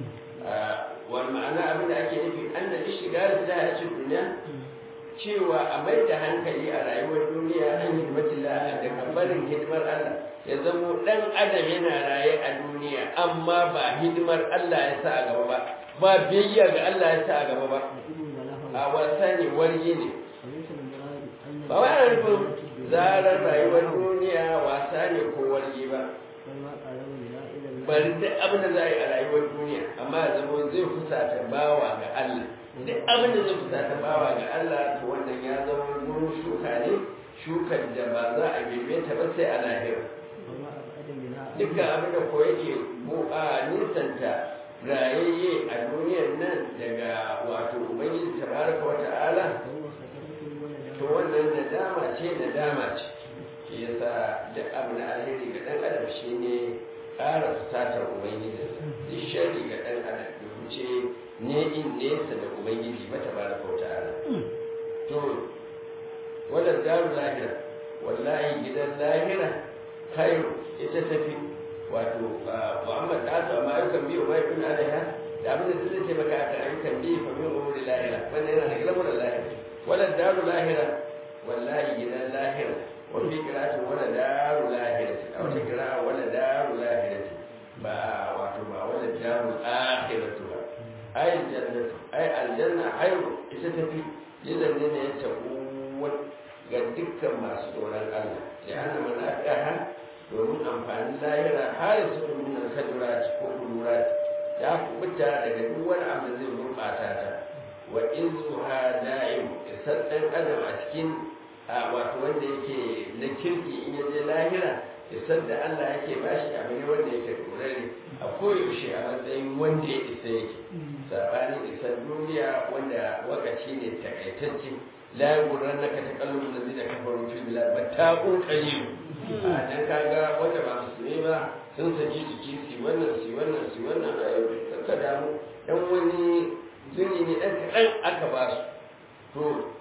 wani ma'ana abin da ake nufi an da shiga da ta a cikin duniya cewa a mai da hankali a rayuwar duniya an hidimati da kambarin hidimar Allah ya zamo ɗan adam yana raye a duniya amma ba hidimar Allah ya sa a gaba ba ba biyayya ga Allah ya sa a gaba ba a wasa ne wargi ne ba wai ana nufin zarar rayuwar duniya wasa ne ko wargi ba bari duk abin da za a yi a rayuwar duniya amma ya zama zai fusata bawa ga Allah duk abin da zai fusata bawa ga Allah to wannan ya zama gurin shuka ne shukar da ba za a bebe ta ba sai a lahira dukkan abin da ko yake a nisanta rayayye a duniyar nan daga wato ubangiji tabaraka wa ta'ala to wannan nadama ce nadama ce shi yasa duk abu na alheri ga dan adam shine ƙara fusatar ubangiji duk shari ga dan adam da wuce ne in nesa da ubangiji ba ta bada kauta ala to wannan daru lahira wallahi gidan lahira khairu ita tafi wato muhammad da ta ma yukan biyu ma yukun alaiha da abin da zai taimaka akan ayyukan biyu fa min umuri lahira wannan yana da lamuran lahira wala daru lahira wallahi gidan lahira wa fi qira'atin wala daru lahira a wata qira'a wala daru lahira ba wato ba wala daru akhiratu ba ay jannatu ay aljanna hayru ita tafi idan ne ne ya tabu ga dukkan masu tsoron Allah ya ana manafi'aha domin amfanin lahira har su nuna kadurati ko kudurati ya kubuta daga duk wani abu zai gurɓata ta wa izuha da'im isar ɗan adam a cikin wato wanda yake na kirki in ya je lahira isar da Allah yake bashi abu ne wanda yake dorare a koyaushe a matsayin wanda ya isa yake sabanin isar duniya wanda wakaci ne takaitacce la yughran naka taqallubul ladina kafaru fil bilad mata'un qalil a dan kaga wanda ba musulmi ba sun saki jiki su wannan su wannan su wannan a yau ka damu dan wani zini ne dan kaɗan aka ba su to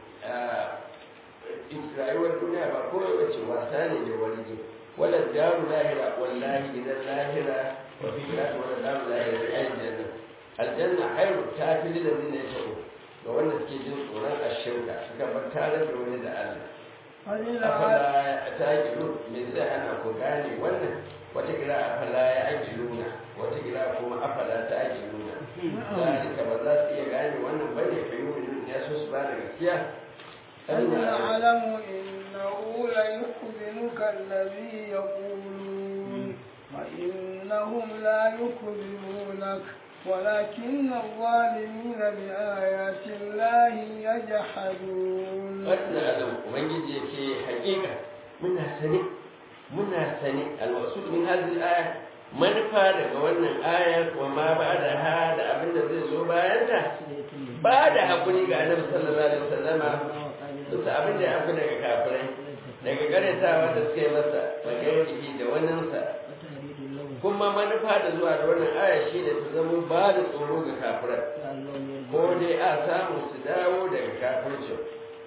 rayuwar duniya ba kawai wace wasa ne da wani ne wala daru lahira wallahi gidan lahira wa fi kiratu wala daru lahira da ayin janna aljanna hairu ta fi da zina ya ta'u ga wanda suke jin tsoron ashirka suka bar tare da wani da Allah afala ta kiru me zai ana ku gane wannan wata kira afala ya akiluna wata kira kuma afala ta akiluna zalika ba za su iya gane wannan bane fa yi ya so su ba da gaskiya أن يعلم إنه ليحزنك الذي يقولون وإنهم لا يكذبونك ولكن الظالمين بآيات الله يجحدون قد نعلم ومن يجي حقيقة منا سنة منا سنة المقصود من هذه الآية manufa daga wannan ayar wa ma ba da ha da abin da zai zo bayan ta ba da haƙuri ga annabi sallallahu alaihi wasallama bisa abin da ya fi daga kafirai daga karatawa da suka yi masa magayyaki da waninsa kuma manufa da zuwa da wannan aya shi ne ta zama ba da tsoro ga kafirai ko dai a samu su dawo daga kafircin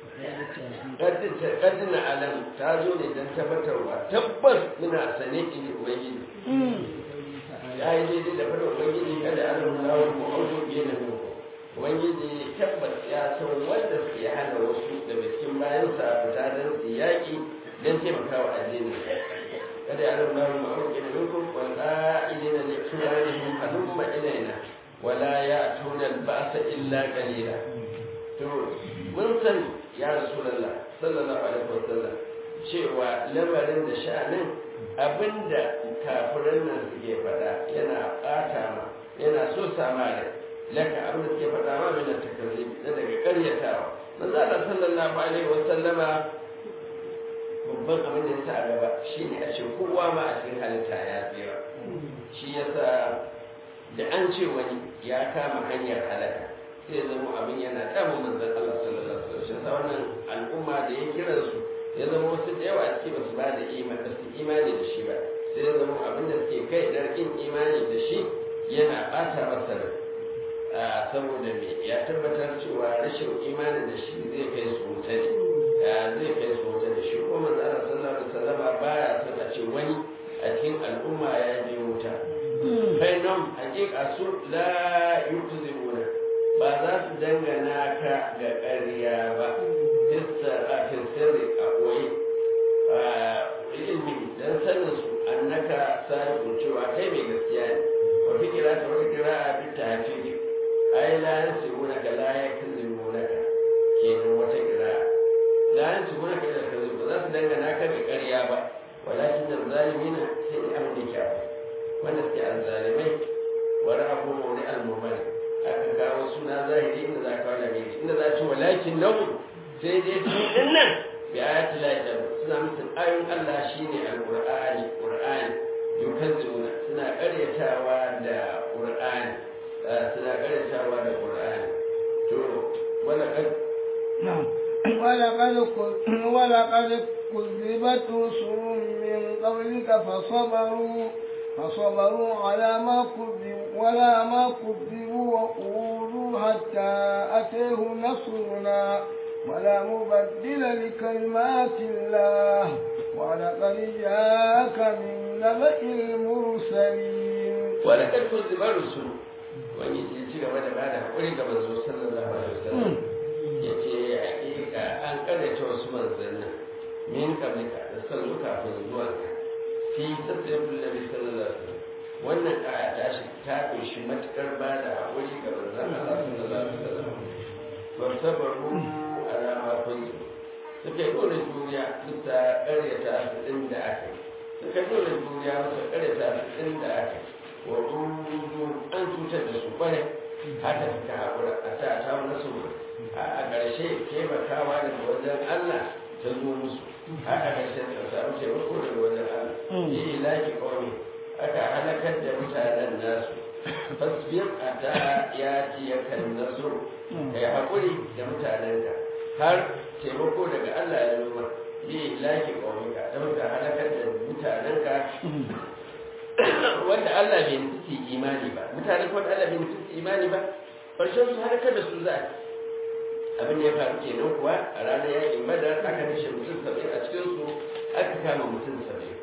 ƙaddina alam ta zo ne don tabbatarwa tabbas muna sane ini ubangiji ya yi daidai da fadar ubangiji kada an nuna wa mu'audu biye da muku ubangiji tabbas ya san wanda suke hana wasu daga cikin bayansa fita don su yaƙi don taimakawa addinin kada ya nuna wa mu'audu biye da muku wal qa'ilina li ikhwanihim halumma ilaina wala ya'tuna al-ba'sa illa qalila to mun san ya rasulullah sallallahu alaihi wasallam cewa lamarin da sha'anin abinda kafiran nan suke faɗa yana ɓata ma yana so sama rai laka abin da suke faɗa ma min takarrib na daga ƙaryatawa manzo Allah sallallahu alaihi wasallama babban abin da ya sa a gaba shine a ce kowa ma a cikin halitta ya tsira shi yasa da an ce wani ya kama hanyar halaka sai zama abin yana damun manzon Allah sallallahu alaihi wasallam shi wannan al'umma da ya kira su ya zama wasu da yawa suke basu ba da imani ba su imani da shi ba sai ya zama abin da suke kai dar kin imani da shi yana bata masa rai saboda me ya tabbatar cewa rashin imani da shi zai kai su wuta ne zai kai su wuta da shi kuma manzon Allah sallallahu alaihi wasallam baya son a ce wani a cikin al'umma ya je wuta kai nan hakika su la yukzibuna ba za su dangana ka ga ƙarya ba a sirri a ɓoye ilmi don sanin su annaka sadiqun cewa kai mai gaskiya ne wa fi kira ta wata kira a bi ta hafi ai la yansibuna ka la yakzibuna ka kenan wata kira la yansibuna ka da kazu ba za su dangana ka ga ƙarya ba walakin zalimina sai da abin da kyawu wanda suke azzalimai wa ra'abu mawdi al-mumani aka kawo suna zahiri inda za ka wala mai inda za ci walakin lahu sai dai su din nan bi ayati la ilaha suna mutum ayoyin Allah shine alqur'ani qur'ani yukazzibuna suna karyatawa da qur'ani suna karyatawa da qur'ani to wala kad na'am ولقد ولقد كذبت رسل من قبلك فصبروا فصبروا على ما كذبوا ولا ما كذبوا وقولوا حتى أتيهم نصرنا ولا مبدل لكلمات الله ولقد جاءك من نبأ المرسلين ولقد كذب الرسل wani ya ci gaba da bada haƙuri ga manzo sallallahu alaihi wasallam ya ce hakika an karyata wasu manzannin min kablika da sallu kafin zuwanka fi tasirrul nabi sallallahu alaihi wasallam wannan aya ta shi ta kunshi matukar ba da haƙuri ga manzon Allah sallallahu alaihi wasallam wa sabaru ala ma kuntu suka yi dole duniya bisa ƙaryata su ɗin da aka yi suka yi dole duniya bisa ƙaryata su ɗin da aka yi wa rudu an cutar da su kwarai haka suka haƙura a ta ta nasu a ƙarshe taimakawa daga wajen Allah ta zo musu haka ƙarshe ta samu taimako daga wajen Allah yi laki kawai aka halakar da mutanen nasu fasbir a ta ya ci ya kan nasu ka yi haƙuri da mutanenka har taimako daga Allah ya zo ma yi laki kawai ka ta muka halakar da mutanenka wanda Allah bai nufi su imani ba mutanen wanda Allah bai nufi su imani ba ƙarshen su halakar da su za a abin da ya faru kenan kuwa a ranar yakin badar aka kashe mutum saba'in a cikin su aka kama mutum saba'in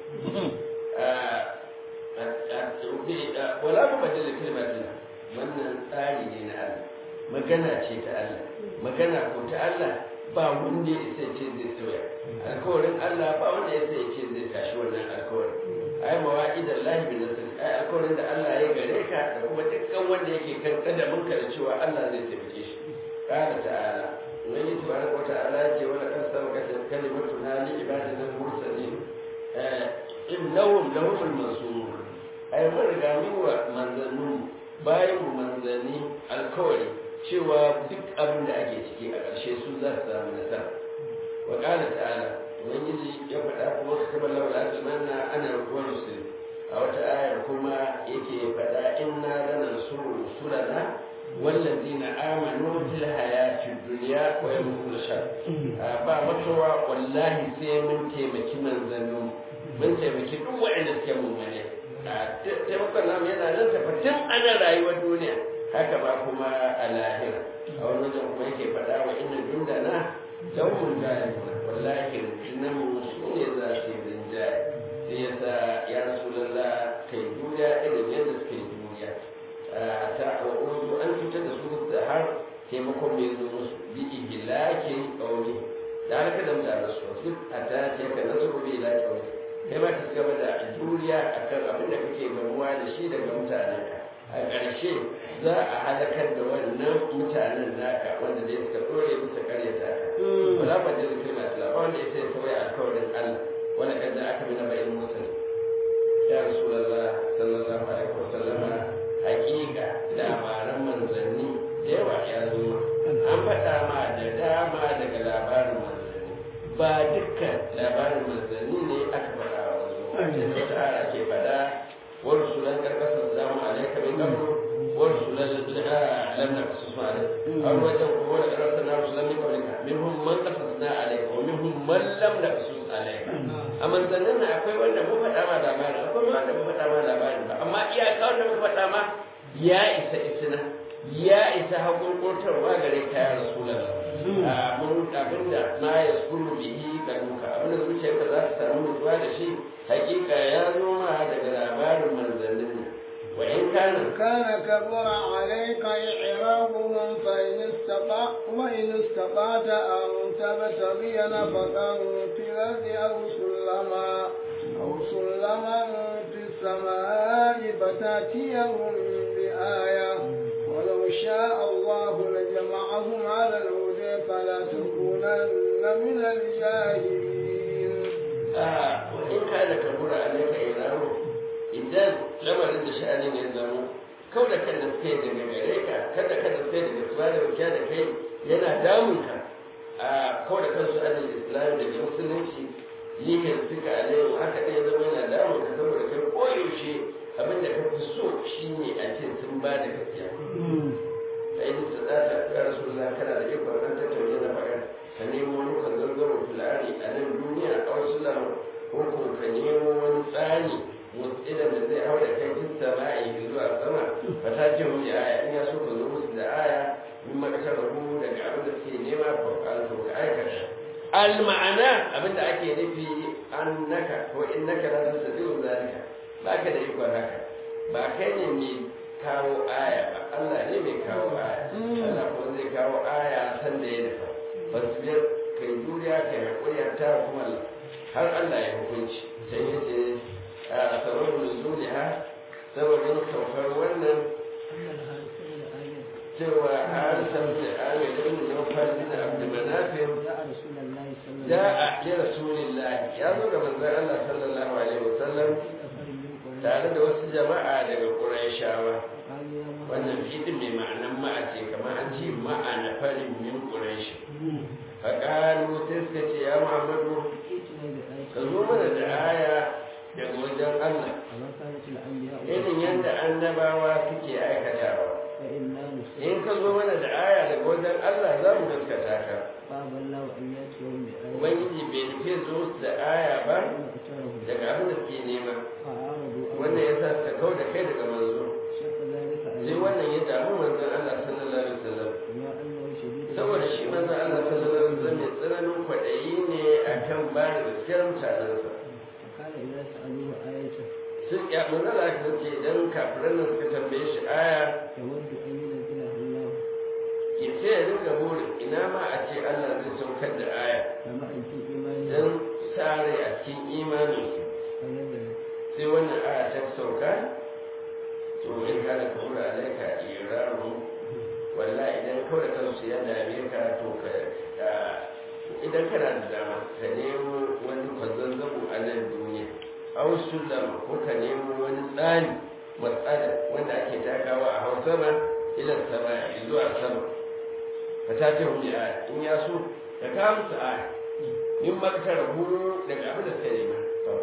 wala mu badala kalmatin wannan tsari ne na Allah magana ce ta Allah magana ko ta Allah ba wanda ya isa ce zai sauya alkawarin Allah ba wanda ya isa ce zai tashi wannan alkawarin ai mawa'idan lahi bin nasr ai alkawarin da Allah ya gare ka da kuma dukkan wanda yake kan kadamin ka da cewa Allah zai taimake shi qala ta'ala wani tabaraka wa ta'ala ya ce wala kan sabaka kalimatu na li ibadina mursalin innahum lahumul mansur ai mun riga mun wa manzannin bayan mu manzanni alkawari cewa duk abin da ake ciki a ƙarshe su za su samu nasara wa qala ta'ala ubangiji ya faɗa kuma su kaba laula zamanna ana ruwan rusul a wata ayar kuma yake faɗa inna lanansuru rusulana wallazina amanu fil hayati dunya wa yawmul shar ba makawa wallahi sai mun taimaki manzannin mun taimaki duk waɗanda suke mummune taimakon namu yana nan tafatin ana rayuwar duniya haka ba kuma a lahira a wani wajen kuma yake faɗa wa inna jundana laumun galibuna wallahi rundunan mu su ne za su yi rinjaye sai ya sa ya rasu lalla kai duniya irin yadda suke duniya ta wa'udu an cutar da su da har taimakon mai zo musu bi ihilakin ƙauni da harka da mutane su wasu a ta ce ka nasu bi ila ƙauni kai ma ka gaba da juriya akan abin da kake gamuwa da shi daga mutanenka a ƙarshe za a halakar da wannan mutanen naka wanda dai suka ɗore bisa karyata ka wala ba da zikir masu lafa wanda ya sai sauya alkawarin Allah wani kan da aka bi na bayan musul ya rasulallah sallallahu alaihi wasallama hakika labaran manzanni da yawa ya zo an faɗa ma da dama daga labarin manzanni ba dukkan labarin manzanni ne aka faɗa wa manzo a cikin wata ake faɗa ورسلا قد قصصناهم عليك من قبل ورسلا لم نقصصهم عليك أو وجه ولقد أرسلنا رسلا من قبلك منهم من قصصنا عليك ومنهم من لم نقصص عليك أما زننا أقوي وأنا مو فتا ما لابان أقوي وأنا مو فتا ما لابان أما إيا كون مو فتا ما يا إسا إسنا يا إسا هقول قلتر وغريك يا رسول الله mun abin da ma ya skuru bihi ga duka abin da zuciyarka za ta samu mutuwa da shi hakika ya zo ma daga labarin manzannin ne wa in kana كان كبر عليك إعرابهم فإن استطاع وإن استطعت أن تبتغي نفقا في الأرض أو سلما أو سلما في السماء فتأتيهم بآية ولو شاء الله لجمعهم على الهدى فلا تكونن من الجاهلين a wa in kana kabura alaika ilamu idan lamarin da sha'anin ya zamo kau da kan da suke daga gare ka kada kada suke daga tuba da wuce da kai yana damun ka a kau da kansu anil islam daga musulunci lihin suka alayhi haka ne zama yana damun ka saboda kai koyaushe abin da ka fi so shine a ce sun ba da gaskiya a yi su tsada ya rasu kana da ikon an tattauna na faɗa ka nemo wani kwanzargaro fulani a nan duniya a wasu lamu ko ko ka nemo wani tsani mutsidan da zai hau da kai tun sama'i zuwa sama ba ta ce mu aya in ya so ka zo musu da aya min makasar rahu daga abin da suke nema ko alto ka aikata al ma'ana abin da ake nufi annaka ko innaka la tasdiqu zalika ba ka da ikon haka ba kai ne mai kawo aya ba Allah ne mai kawo aya Allah kuma zai kawo aya san da ya nufa fasbir kai juriya kai haƙuri ta kuma har Allah ya hukunci sai ya ce a sababin zuliha sababin saukar wannan cewa an samu da amirin da nufar da abdulmanafin da a ƙi rasulillahi ya zo ga manzan Allah sallallahu alaihi wasallam tare da wasu jama'a daga ƙurayshawa wannan fiɗin mai ma'anan ma'a ce kamar an ce ma'a na farin min ƙurayshi faƙalu sai suka ce ya muhammadu ka zo mana da aya daga wajen allah irin yadda annabawa suke aikatawa in ka zo mana da aya daga wajen allah za mu gaskata ka ubangiji bai nufi zo da aya zaɓa daga abin da suke nema wannan ya sa suka kau da kai daga manzo sai wannan ya damu manzon Allah sallallahu alaihi wasallam saboda shi manzon Allah sallallahu alaihi wasallam mai tsananin kwaɗayi ne akan ba da gaskiyar mutanensa sun ya manzon Allah ya ce idan kafiran nan suka tambaye shi aya ke sai ya rinka burin ina ma a ce Allah zai saukar da aya don sare a cikin imaninsu sai wannan aya ta sauka to in kana kura alaika iraru walla idan kawai kansu ya dame ka to ka idan kana da dama ka nemo wani kwazazzabo a nan duniya aw sullam ko ka nemo wani tsani matsala wanda ake takawa a hausa ma ila sama zuwa sama ka tace hu aya in ya so ka kawo musu aya in ma ka rabu daga abin da suka nema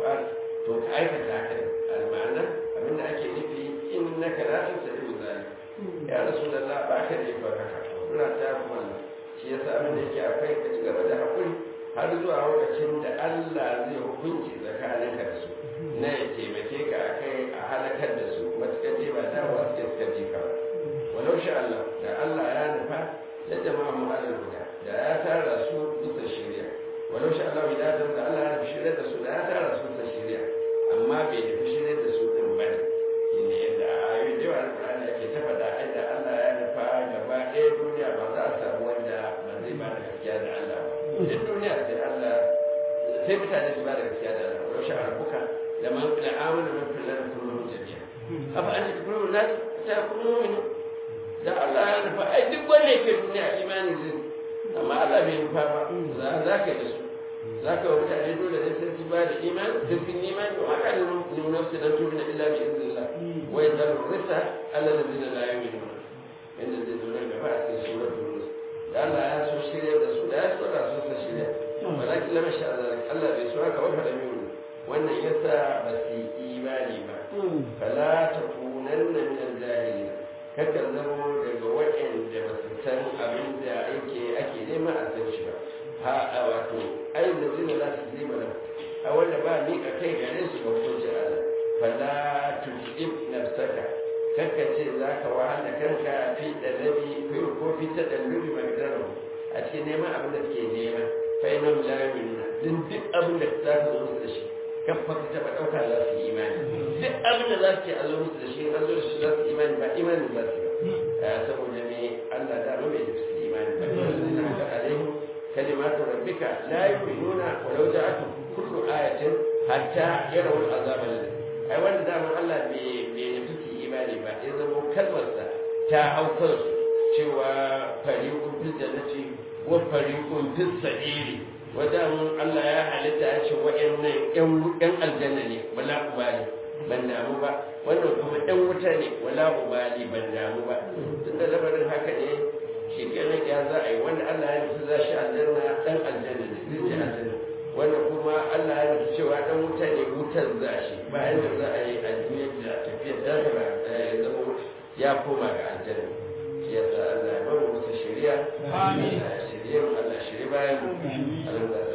to ka aikata haka al-ma'ana abin da ake nufi innaka la tasdiqu zalik ya rasulullah ba ka da ba haka suna ta kuma shi yasa abin da yake akwai ka ci gaba da hakuri har zuwa lokacin da Allah zai hukunci tsakaninka da su na ya taimake ka akai a halakar da su matuƙar je ba dawowa suke suka ji ka ba walau sha Allah da Allah ya nufa da jama'a mu alal guda da ya tara su bisa shirya walau sha Allah idan da Allah ya nufi shirya da su da ya tara su bisa shirya amma bai nufi shirya da su din ba ne yadda ayoyi da yawa na Qur'ani ake ta faɗa inda Allah ya nufa gaba ɗaya duniya ba za a samu wanda ba zai ba da gaskiya da Allah ba duk duniya sai Allah sai mutane su ba da gaskiya da Allah walau sha rabbuka لما لآمن من في الأرض كلهم جميعا أفأنت تكون الناس تكون مؤمنين da Allah ya nufa ai duk wanda yake duniya imani zai amma Allah bai nufa ba za za ka da su za ka wa mutane dole ne sai su ba da imani sai sun imani wa ka da nuna su da tuna illa bi iznillah wa yadda risa Allah da zina la yu'minu inda zai zo nan gaba a cikin suratul nus da Allah ya so shirya da su da ya so da su su shirya walakin lam sha Allah Allah bai so haka wa fa lam wannan yasa ba su yi imani ba fala ta kunan nan min jahili kakan zamo daga waɗanda ba su san abin da ake ake nema a san shi ba ha a wato ai da zina za su zima nan a wanda ba ni ka kai gare su ga hukunci Allah fala tu'ib nafsaka kakka ce za ka wahala kanka fi dalabi ko fi ta dalubi magdaro a cikin neman abin da suke nema fa ina la yu'minuna din duk abin da za ka zo musu da shi kafa ka taɓa ɗauka za su yi imani duk abin da za su ce a zo musu da shi an zo da shi za su imani ba imani za su ba saboda me Allah da ba bai da su imani ba na haka alaihi kalimatu rabbika la yu'minuna walau ja'atu kullu ayatin hatta yarawul azab ai wanda da Allah bai bai nufi su imani ba ya zama kalmarsa ta hau kansu cewa fariqun fil jannati wa fariqun fis sa'iri wajen Allah ya halitta ya ce wa'annan ƴan aljanna ne wala ubali ban damu ba wannan kuma ƴan wuta ne wala ubali ban damu ba tun da lamarin haka ne shi kenan ya za a yi wanda Allah ya nufi za shi aljanna ɗan aljanna ne zai je aljanna wanda kuma Allah ya nufi cewa ɗan wuta ne wutar za shi bayan da za a yi a duniyar da tafiyar dahira ya zama ya koma ga aljanna shi yasa Allah ya bamu musu shari'a amin shirye Allah shirye bayan Allah